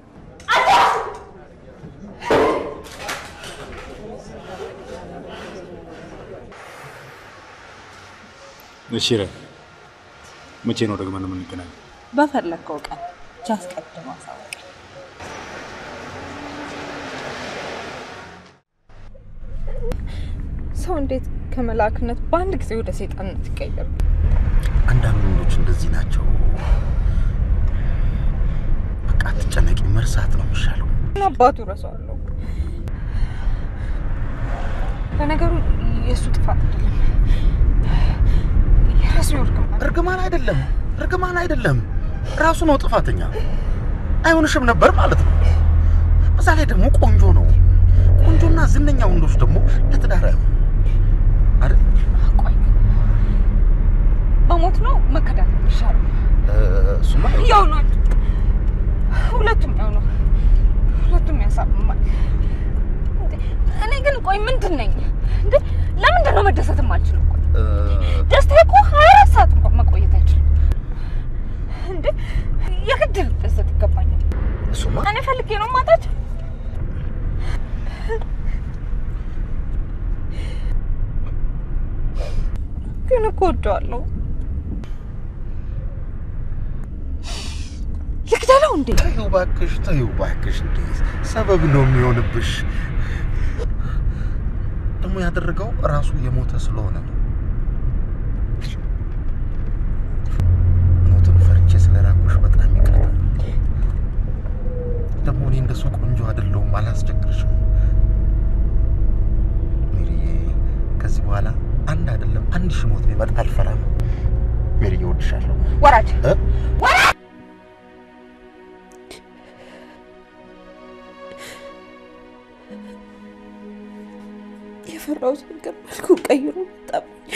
እሺ ረ መቼ ነው ደግመን የምንገናኘው? በፈለግከው ቀን ብቻ አስቀድሞ አሳውቅ። ሰው እንዴት ከመላክነት በአንድ ጊዜ ወደ ሰይጣንነት ይቀየር? አንዳንድ ወንዶች እንደዚህ ናቸው። በቃ አትጨነቂ፣ መርሳት ነው የሚሻለው። ምን አባቱ እረሳዋለሁ። ለነገሩ የእሱ ጥፋት አይደለም፣ የራሱ እርግማን እርግማን አይደለም፣ እርግማን አይደለም፣ ራሱ ነው ጥፋተኛ። አይሆንሽም ነበር ማለት ነው። በዛ ላይ ደግሞ ቆንጆ ነው። ቆንጆና ዝነኛ ወንዶች ደግሞ ለትዳር አይሆን አይደል? በሞት ነው መከዳት የሚሻለው። እሱማ ያው ነው፣ ሁለቱም ያው ነው፣ ሁለቱም ያሳምማል። እንዴ፣ እኔ ግን ቆይ ምንድን ነኝ እንዴ? ለምንድን ነው መደሰት የማልችለው? ቆይ ደስታ እኮ ሀያ አራት ሰዓት እንኳን መቆየት አይችልም እንዴ። የግድ ልደሰት ይገባኛል። እሱማ እኔ ፈልጌ ነው ማጣቸው። ግን እኮ ወደዋለሁ። ልግደለው እንዴ? ተይው እባክሽ፣ ተይው እባክሽ። እንዴ ሰበብ ነው የሚሆንብሽ። ደግሞ ያደረገው ራሱ የሞተ ስለሆነ ነው። ሞትን ፈርቼ ስለራኩሽ በጣም ይቅርታ። ደግሞ እኔ እንደሱ ቆንጆ አይደለሁም፣ አላስቸግርሽም። ሜሪዬ፣ ከዚህ በኋላ አንድ አይደለም አንድ ሺህ ሞት ቢመጣ አልፈራም። ሜሪዬ፣ እወድሻለሁ። ወራጅ እ? ወራጅ የፈራሁት ነገር መልኩ ቀይሮ መጣብኝ።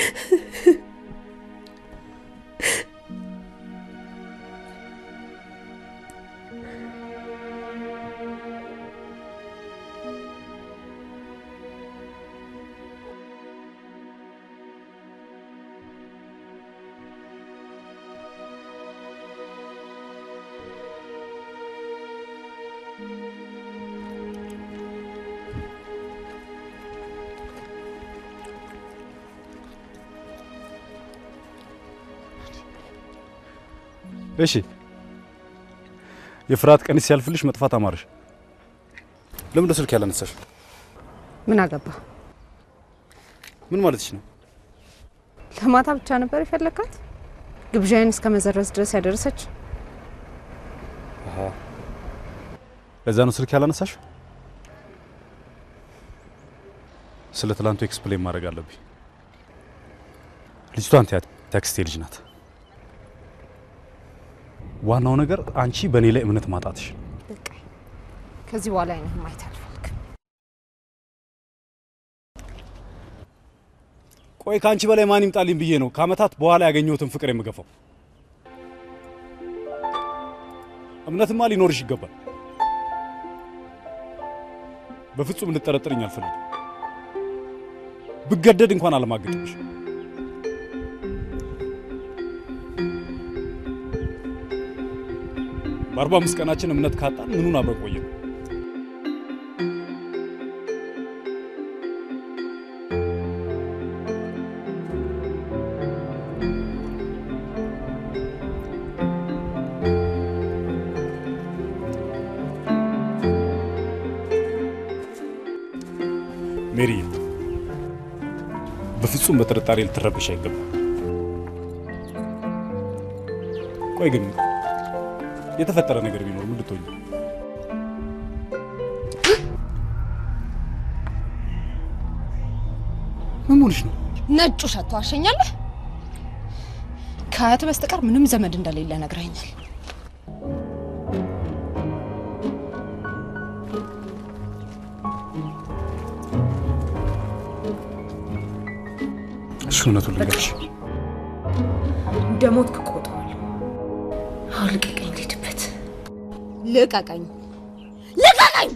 እሺ የፍርሃት ቀንስ ሲያልፍልሽ መጥፋት አማረሽ። ለምን ስልክ ያላነሳሽ? ምን አገባ? ምን ማለትሽ ነው? ለማታ ብቻ ነበር የፈለካት? ግብዣዬን እስከ መዘረዝ ድረስ ያደረሰች? አሃ ለዛ ነው ስልክ ያላነሳሽ? ስለ ትላንቱ ኤክስፕሌን ማድረግ አለብኝ። ልጅቷ አንተ ታክስቴ ልጅ ናት። ዋናው ነገር አንቺ በእኔ ላይ እምነት ማጣትሽ። ከዚህ በኋላ አይነህን ማየት አልፈልግም። ቆይ ከአንቺ በላይ ማን ይምጣልኝ ብዬ ነው ከአመታት በኋላ ያገኘሁትን ፍቅር የምገፋው። እምነትማ ሊኖርሽ ይገባል። በፍጹም እንድጠረጥርኝ አልፈልግም። ብገደድ እንኳን አለማግጥሽ። በአርባ አምስት ቀናችን እምነት ካጣን ምኑን አብረን ቆየን? ሜሪ፣ በፍጹም በጥርጣሬ ልትረብሽ አይገባም። ቆይ ግን የተፈጠረ ነገር ቢኖር ምን ልትሆኝ? ምን ሆንሽ ነው? ነጩ ሸቶ አሸኛለህ። ከአያት በስተቀር ምንም ዘመድ እንደሌለ ነግረኛል። እሺ እውነቱን ልንገርሽ፣ እንደ ሞት እቆጥረዋለሁ። አሁን ልቀቀኝ፣ ልሂድበት። ልቀቀኝ፣ ልቀቀኝ!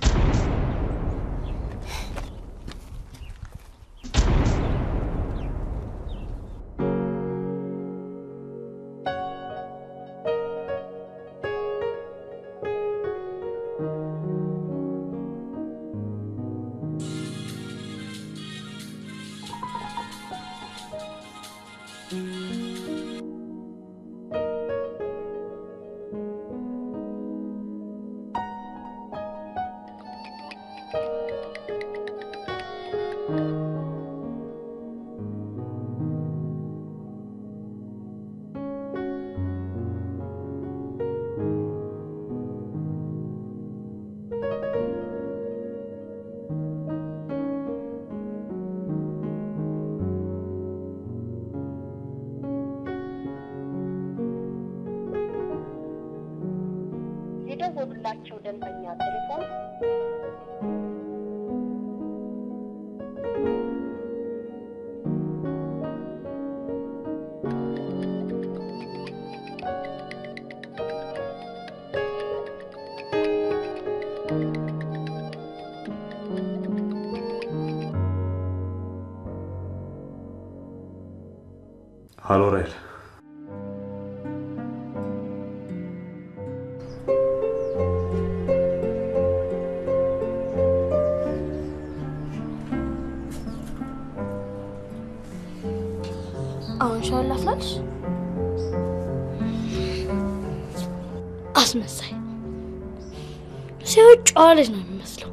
የደወሉላቸው ደንበኛ ቴሌፎን ሀሎ ራይል፣ አሁን ሻወር ላፍላልሽ? አስመሳይ ሲሆን ጨዋ ልጅ ነው የሚመስለው።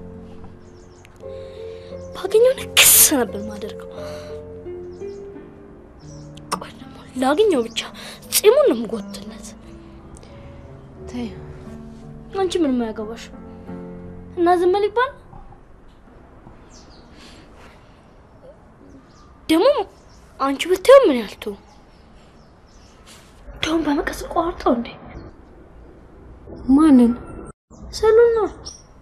ባገኘው ክስ ነበር ማደርገው። ቆይ ደግሞ ላገኘው ብቻ ጺሙን ነው የምጎትለት። ተይ አንቺ ምንም አያገባሽ እና ዝም በል ይባል ደግሞ አንቺ ብታየው ምን ያልቱ እንደውም በመቀስ ቆርጠው እንዴ ማንን? ሰሉን ነው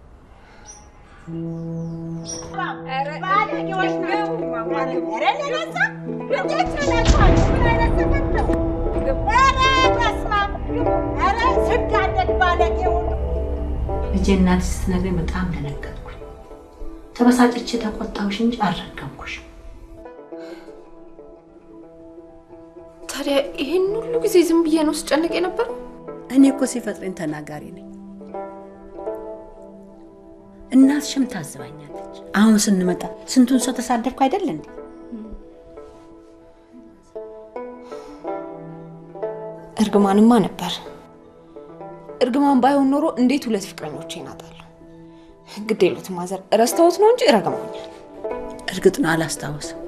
ባለጌዎች ናቸው። ኧረ ለነዛ ልጆች ናቸው። ምን አይነት ሰፈር ነው? ኧረ በስመ አብ! ኧረ ስጋደድ ባለጌ ሁሉ ልጄ እናትሽ ስትነግረኝ በጣም ደነገጥኩኝ። ተበሳጭቼ ተቆጣሁሽ እንጂ አልረገምኩሽ። ታዲያ ይህን ሁሉ ጊዜ ዝም ብዬ ነው ስጨንቅ የነበረው? እኔ እኮ ሲፈጥረኝ ተናጋሪ ነኝ። እናትሽም ታዝባኛለች። አሁን ስንመጣ ስንቱን ሰው ተሳደብኩ አይደል እንዴ? እርግማንማ ነበር። እርግማን ባይሆን ኖሮ እንዴት ሁለት ፍቅረኞቼ ናጣለሁ? ግድ የሉትም ማዘር፣ ረስተውት ነው እንጂ ረግመውኛል። እርግጥ ነው አላስታውስም።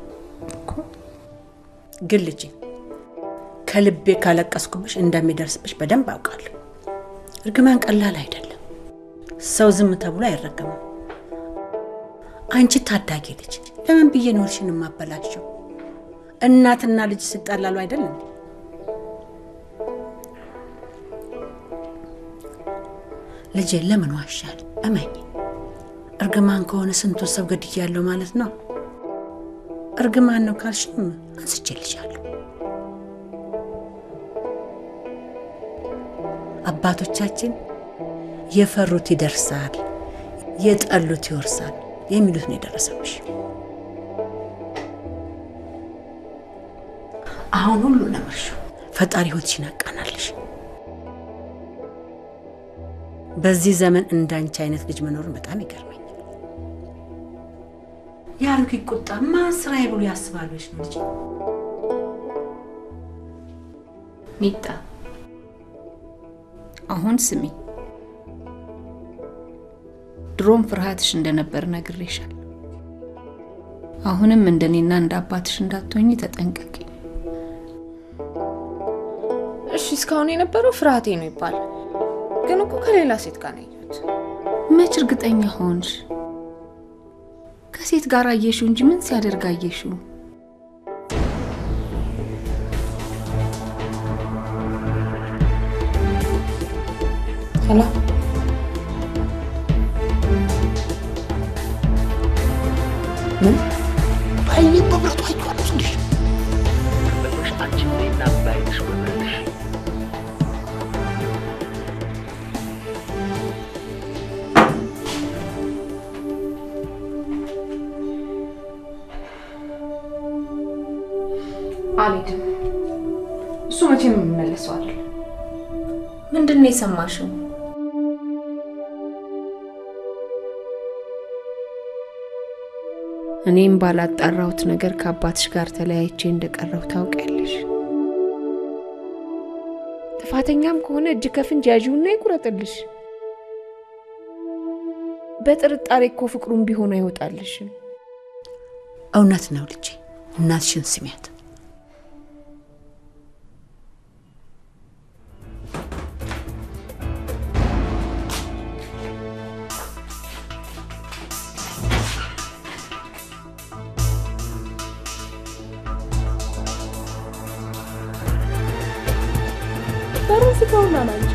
ግን ልጄ ከልቤ ካለቀስኩብሽ እንደሚደርስብሽ በደንብ አውቃለሁ። እርግማን ቀላል አይደለም። ሰው ዝም ተብሎ አይረገምም። አንቺ ታዳጊ ልጅ ለምን ብዬ ኖርሽን የማበላቸው? እናትና ልጅ ሲጣላሉ አይደለም? ልጄ ለምን ዋሻል? እመኝ፣ እርግማን ከሆነ ስንቱን ሰው ገድያለሁ ማለት ነው። እርግማን ነው ካልሽም አንስቼልሻለሁ። አባቶቻችን የፈሩት ይደርሳል፣ የጠሉት ይወርሳል የሚሉት ነው የደረሰብሽ። አሁን ሁሉ ነምርሹ ፈጣሪ ሕይወትሽን ያቃናልሽ። በዚህ ዘመን እንዳንቺ አይነት ልጅ መኖሩን በጣም ይገርመኛል። የአሮጊት ቁጣ ማን ስራዬ ብሎ ያስባለች ነው ልጅ ሚጣ አሁን ስሚ፣ ድሮም ፍርሃትሽ እንደነበር ነግሬሻል። አሁንም እንደኔና እንደ አባትሽ እንዳትሆኝ ተጠንቀቂ። እሺ እስካሁን የነበረው ፍርሃቴ ነው ይባል፣ ግን እኮ ከሌላ ሴት ጋር ነው ያየሁት። መች እርግጠኛ ሆንሽ? ከሴት ጋር አየሽው እንጂ ምን ሲያደርግ አየሽው? ሄሎ ምን በአይኔ በብረቱ አይቼዋለሁ ስልሽ ከፈለግሽ አንቺ ነይና በአይንሽ በብረትሽ አልሄድም። እሱ መቼም የሚመለሰው አይደለም። ምንድን ነው የሰማሽው? እኔም ባላጣራሁት ነገር ከአባትሽ ጋር ተለያይቼ እንደቀረው ታውቂያለሽ። ጥፋተኛም ከሆነ እጅ ከፍንጅ ያዥውና ይቁረጥልሽ። በጥርጣሬ እኮ ፍቅሩም ቢሆን አይወጣልሽም። እውነት ነው ልጄ፣ እናትሽን ስሚያት። በሩን ዝጋውና ና እንጂ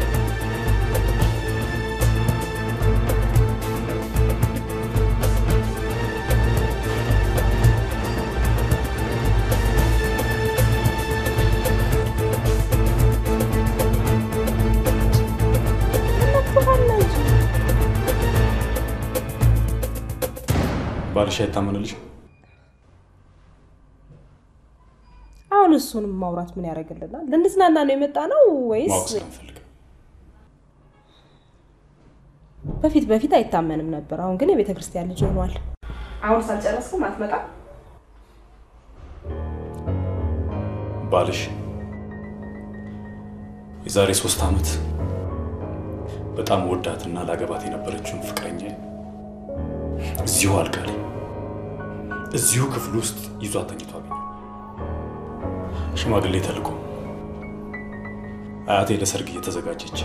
ባልሽ አይታመንልሽ? አሁን እሱንም ማውራት ምን ያደርግልናል? ልንዝናና ነው የመጣ ነው ወይስ ማወቅ ስለምፈልግ በፊት በፊት አይታመንም ነበር። አሁን ግን የቤተ ክርስቲያን ልጅ ሆኗል። አሁን ሳልጨረስኩም አትመጣም? ባልሽ የዛሬ ሶስት ዓመት በጣም ወዳትና ላገባት የነበረችውን ፍቅረኛ እዚሁ አልጋ ላይ እዚሁ ክፍል ውስጥ ይዟት ተኝቶ አገኘው። ሽማግሌ ተልኮ አያቴ ለሰርግ እየተዘጋጀች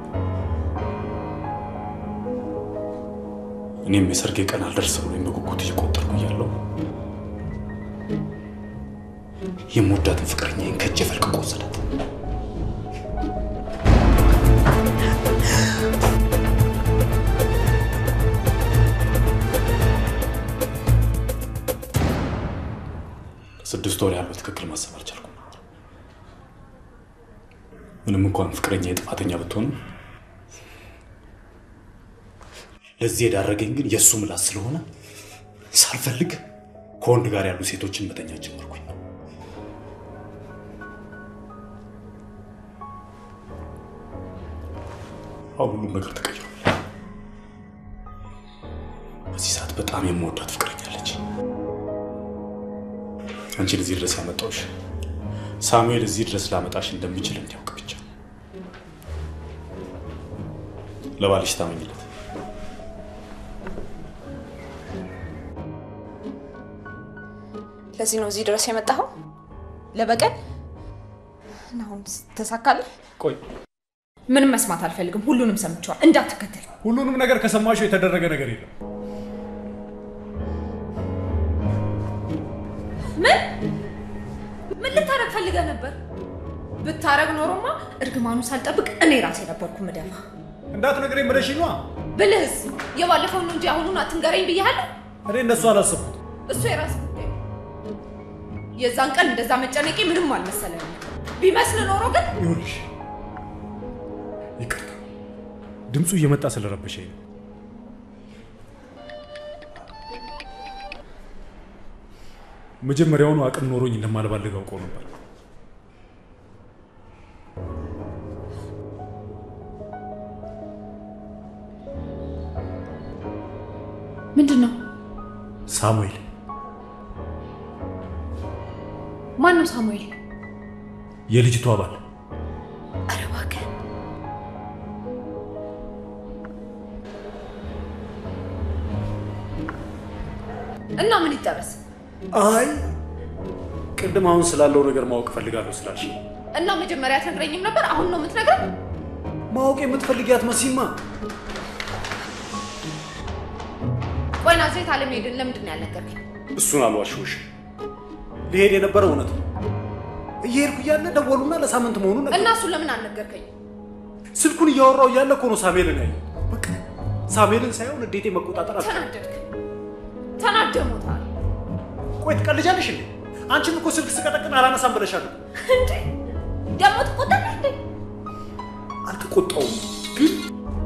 እኔም የሰርጌ ቀን አልደርስ ብሎኝ በጉጉት እየቆጠርኩ እያለሁ የምወዳትን ፍቅረኛዬን ከእጄ ፈልቅቆ ወሰዳት። ለስድስት ወር ያህል በትክክል ማሰብ አልቻልኩም። ምንም እንኳን ፍቅረኛ የጥፋተኛ ብትሆንም ለዚህ የዳረገኝ ግን የእሱ ምላስ ስለሆነ ሳልፈልግ ከወንድ ጋር ያሉ ሴቶችን መተኛት ጀመርኩኝ። አሁን ሁሉም ነገር ተቀይሯል። በዚህ ሰዓት በጣም የምወዳት ፍቅረኛ አለች። አንቺን እዚህ ድረስ ያመጣሁሽ ሳሙኤል እዚህ ድረስ ላመጣሽ እንደምችል እንዲያውቅ ብቻ። ለባልሽ ታመኝለት። ለዚህ ነው እዚህ ድረስ የመጣኸው? ለበቀል? እና አሁን ተሳካልህ? ቆይ ምንም መስማት አልፈልግም። ሁሉንም ሰምቼዋል። እንዳትከተል። ሁሉንም ነገር ከሰማሽው የተደረገ ነገር የለም። ምን ምን ልታረግ ፈልገህ ነበር? ብታረግ ኖሮማ እርግማኑ ሳልጠብቅ እኔ ራሴ ነበርኩ ምደፋ። እንዳትነግረኝ ብለሽ ነዋ። ብልህስ የባለፈውን ነው እንጂ አሁኑን አትንገረኝ ብያለሁ። እኔ እንደሱ አላሰብኩት። እሱ የራስ ጉዳይ ነው። የዛን ቀን እንደዛ መጨነቄ ምንም አልመሰለኝም። ቢመስል ኖሮ ግን ይኸውልሽ፣ ይቅርታ ድምፁ እየመጣ ስለረበሸኝ ነው። መጀመሪያውኑ አቅም ኖሮኝ እንደማልባልግ አውቀው ነበር። ምንድን ነው? ሳሙኤል ማን ነው ሳሙኤል? የልጅቷ ባል ኧረ እባክህ እና ምን ይጠበስ? አይ ቅድም አሁን ስላለው ነገር ማወቅ እፈልጋለሁ ስላልሽ እና መጀመሪያ አትነግረኝም ነበር? አሁን ነው የምትነግረኝ? ማወቅ የምትፈልጊያት መሲማ ቆይ ናዝሬት አለመሄድን ለምንድን ነው ያልነገርከኝ? እሱን አልዋሽሁሽ። ሊሄድ የነበረ እውነት ነው። እየሄድኩ እያለ ደወሉና ለሳምንት መሆኑን ነገር እና እሱን ለምን አልነገርከኝ? ስልኩን እያወራው እያለ እኮ ነው ሳሙኤልን ያየው። በቃ ሳሙኤልን ሳይሆን እንዴቴ መቆጣጠር አልቻልኩም። ተናደድክ? ተናደህ ሞታል። ቆይ ትቀልጃለሽ እንዴ? አንቺም እኮ ስልክ ስቀጠቅን አላነሳም ብለሻል። እንዴ ደግሞ ትቆጣለህ እንዴ? አልተቆጣውም ግን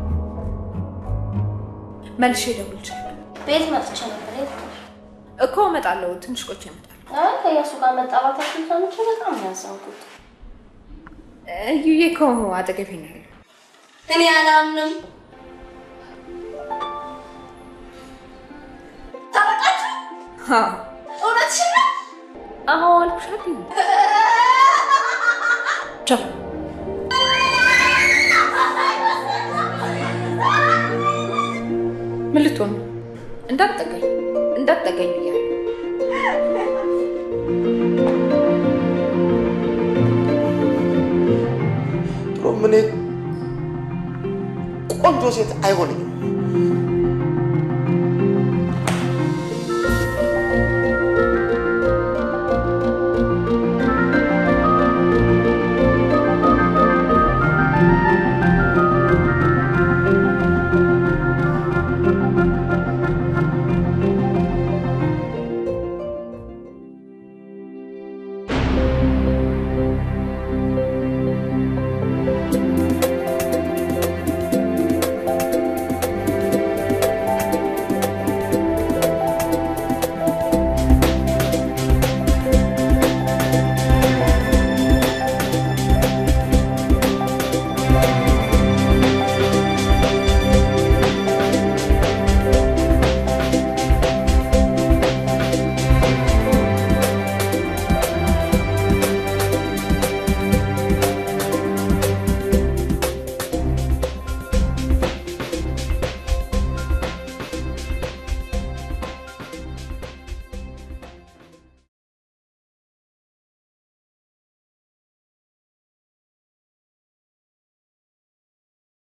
መልሼ እደውልልሻለሁ። ቤት መጥቼ ነበር። የት ነሽ? እኮ እመጣለሁ። ትንሽ ቆይቼ እመጣለሁ። አይ ከእያሱ ጋር መጣላታችን ሰምቼ በጣም ነው ያዘንኩት። እዩዬ እኮ አጠገቤ ነው ያለው። እኔ አላምንም። ታረቃችሁ? አዎ እውነትሽን ነው? አዎ አልኩሽ አይደል? ቻው ምን ልትሆን ነው? እንዳትጠጋኝ እንዳትጠጋኝ ብያለሁ። ድሮም እኔ ቆንጆ ሴት አይሆንኝም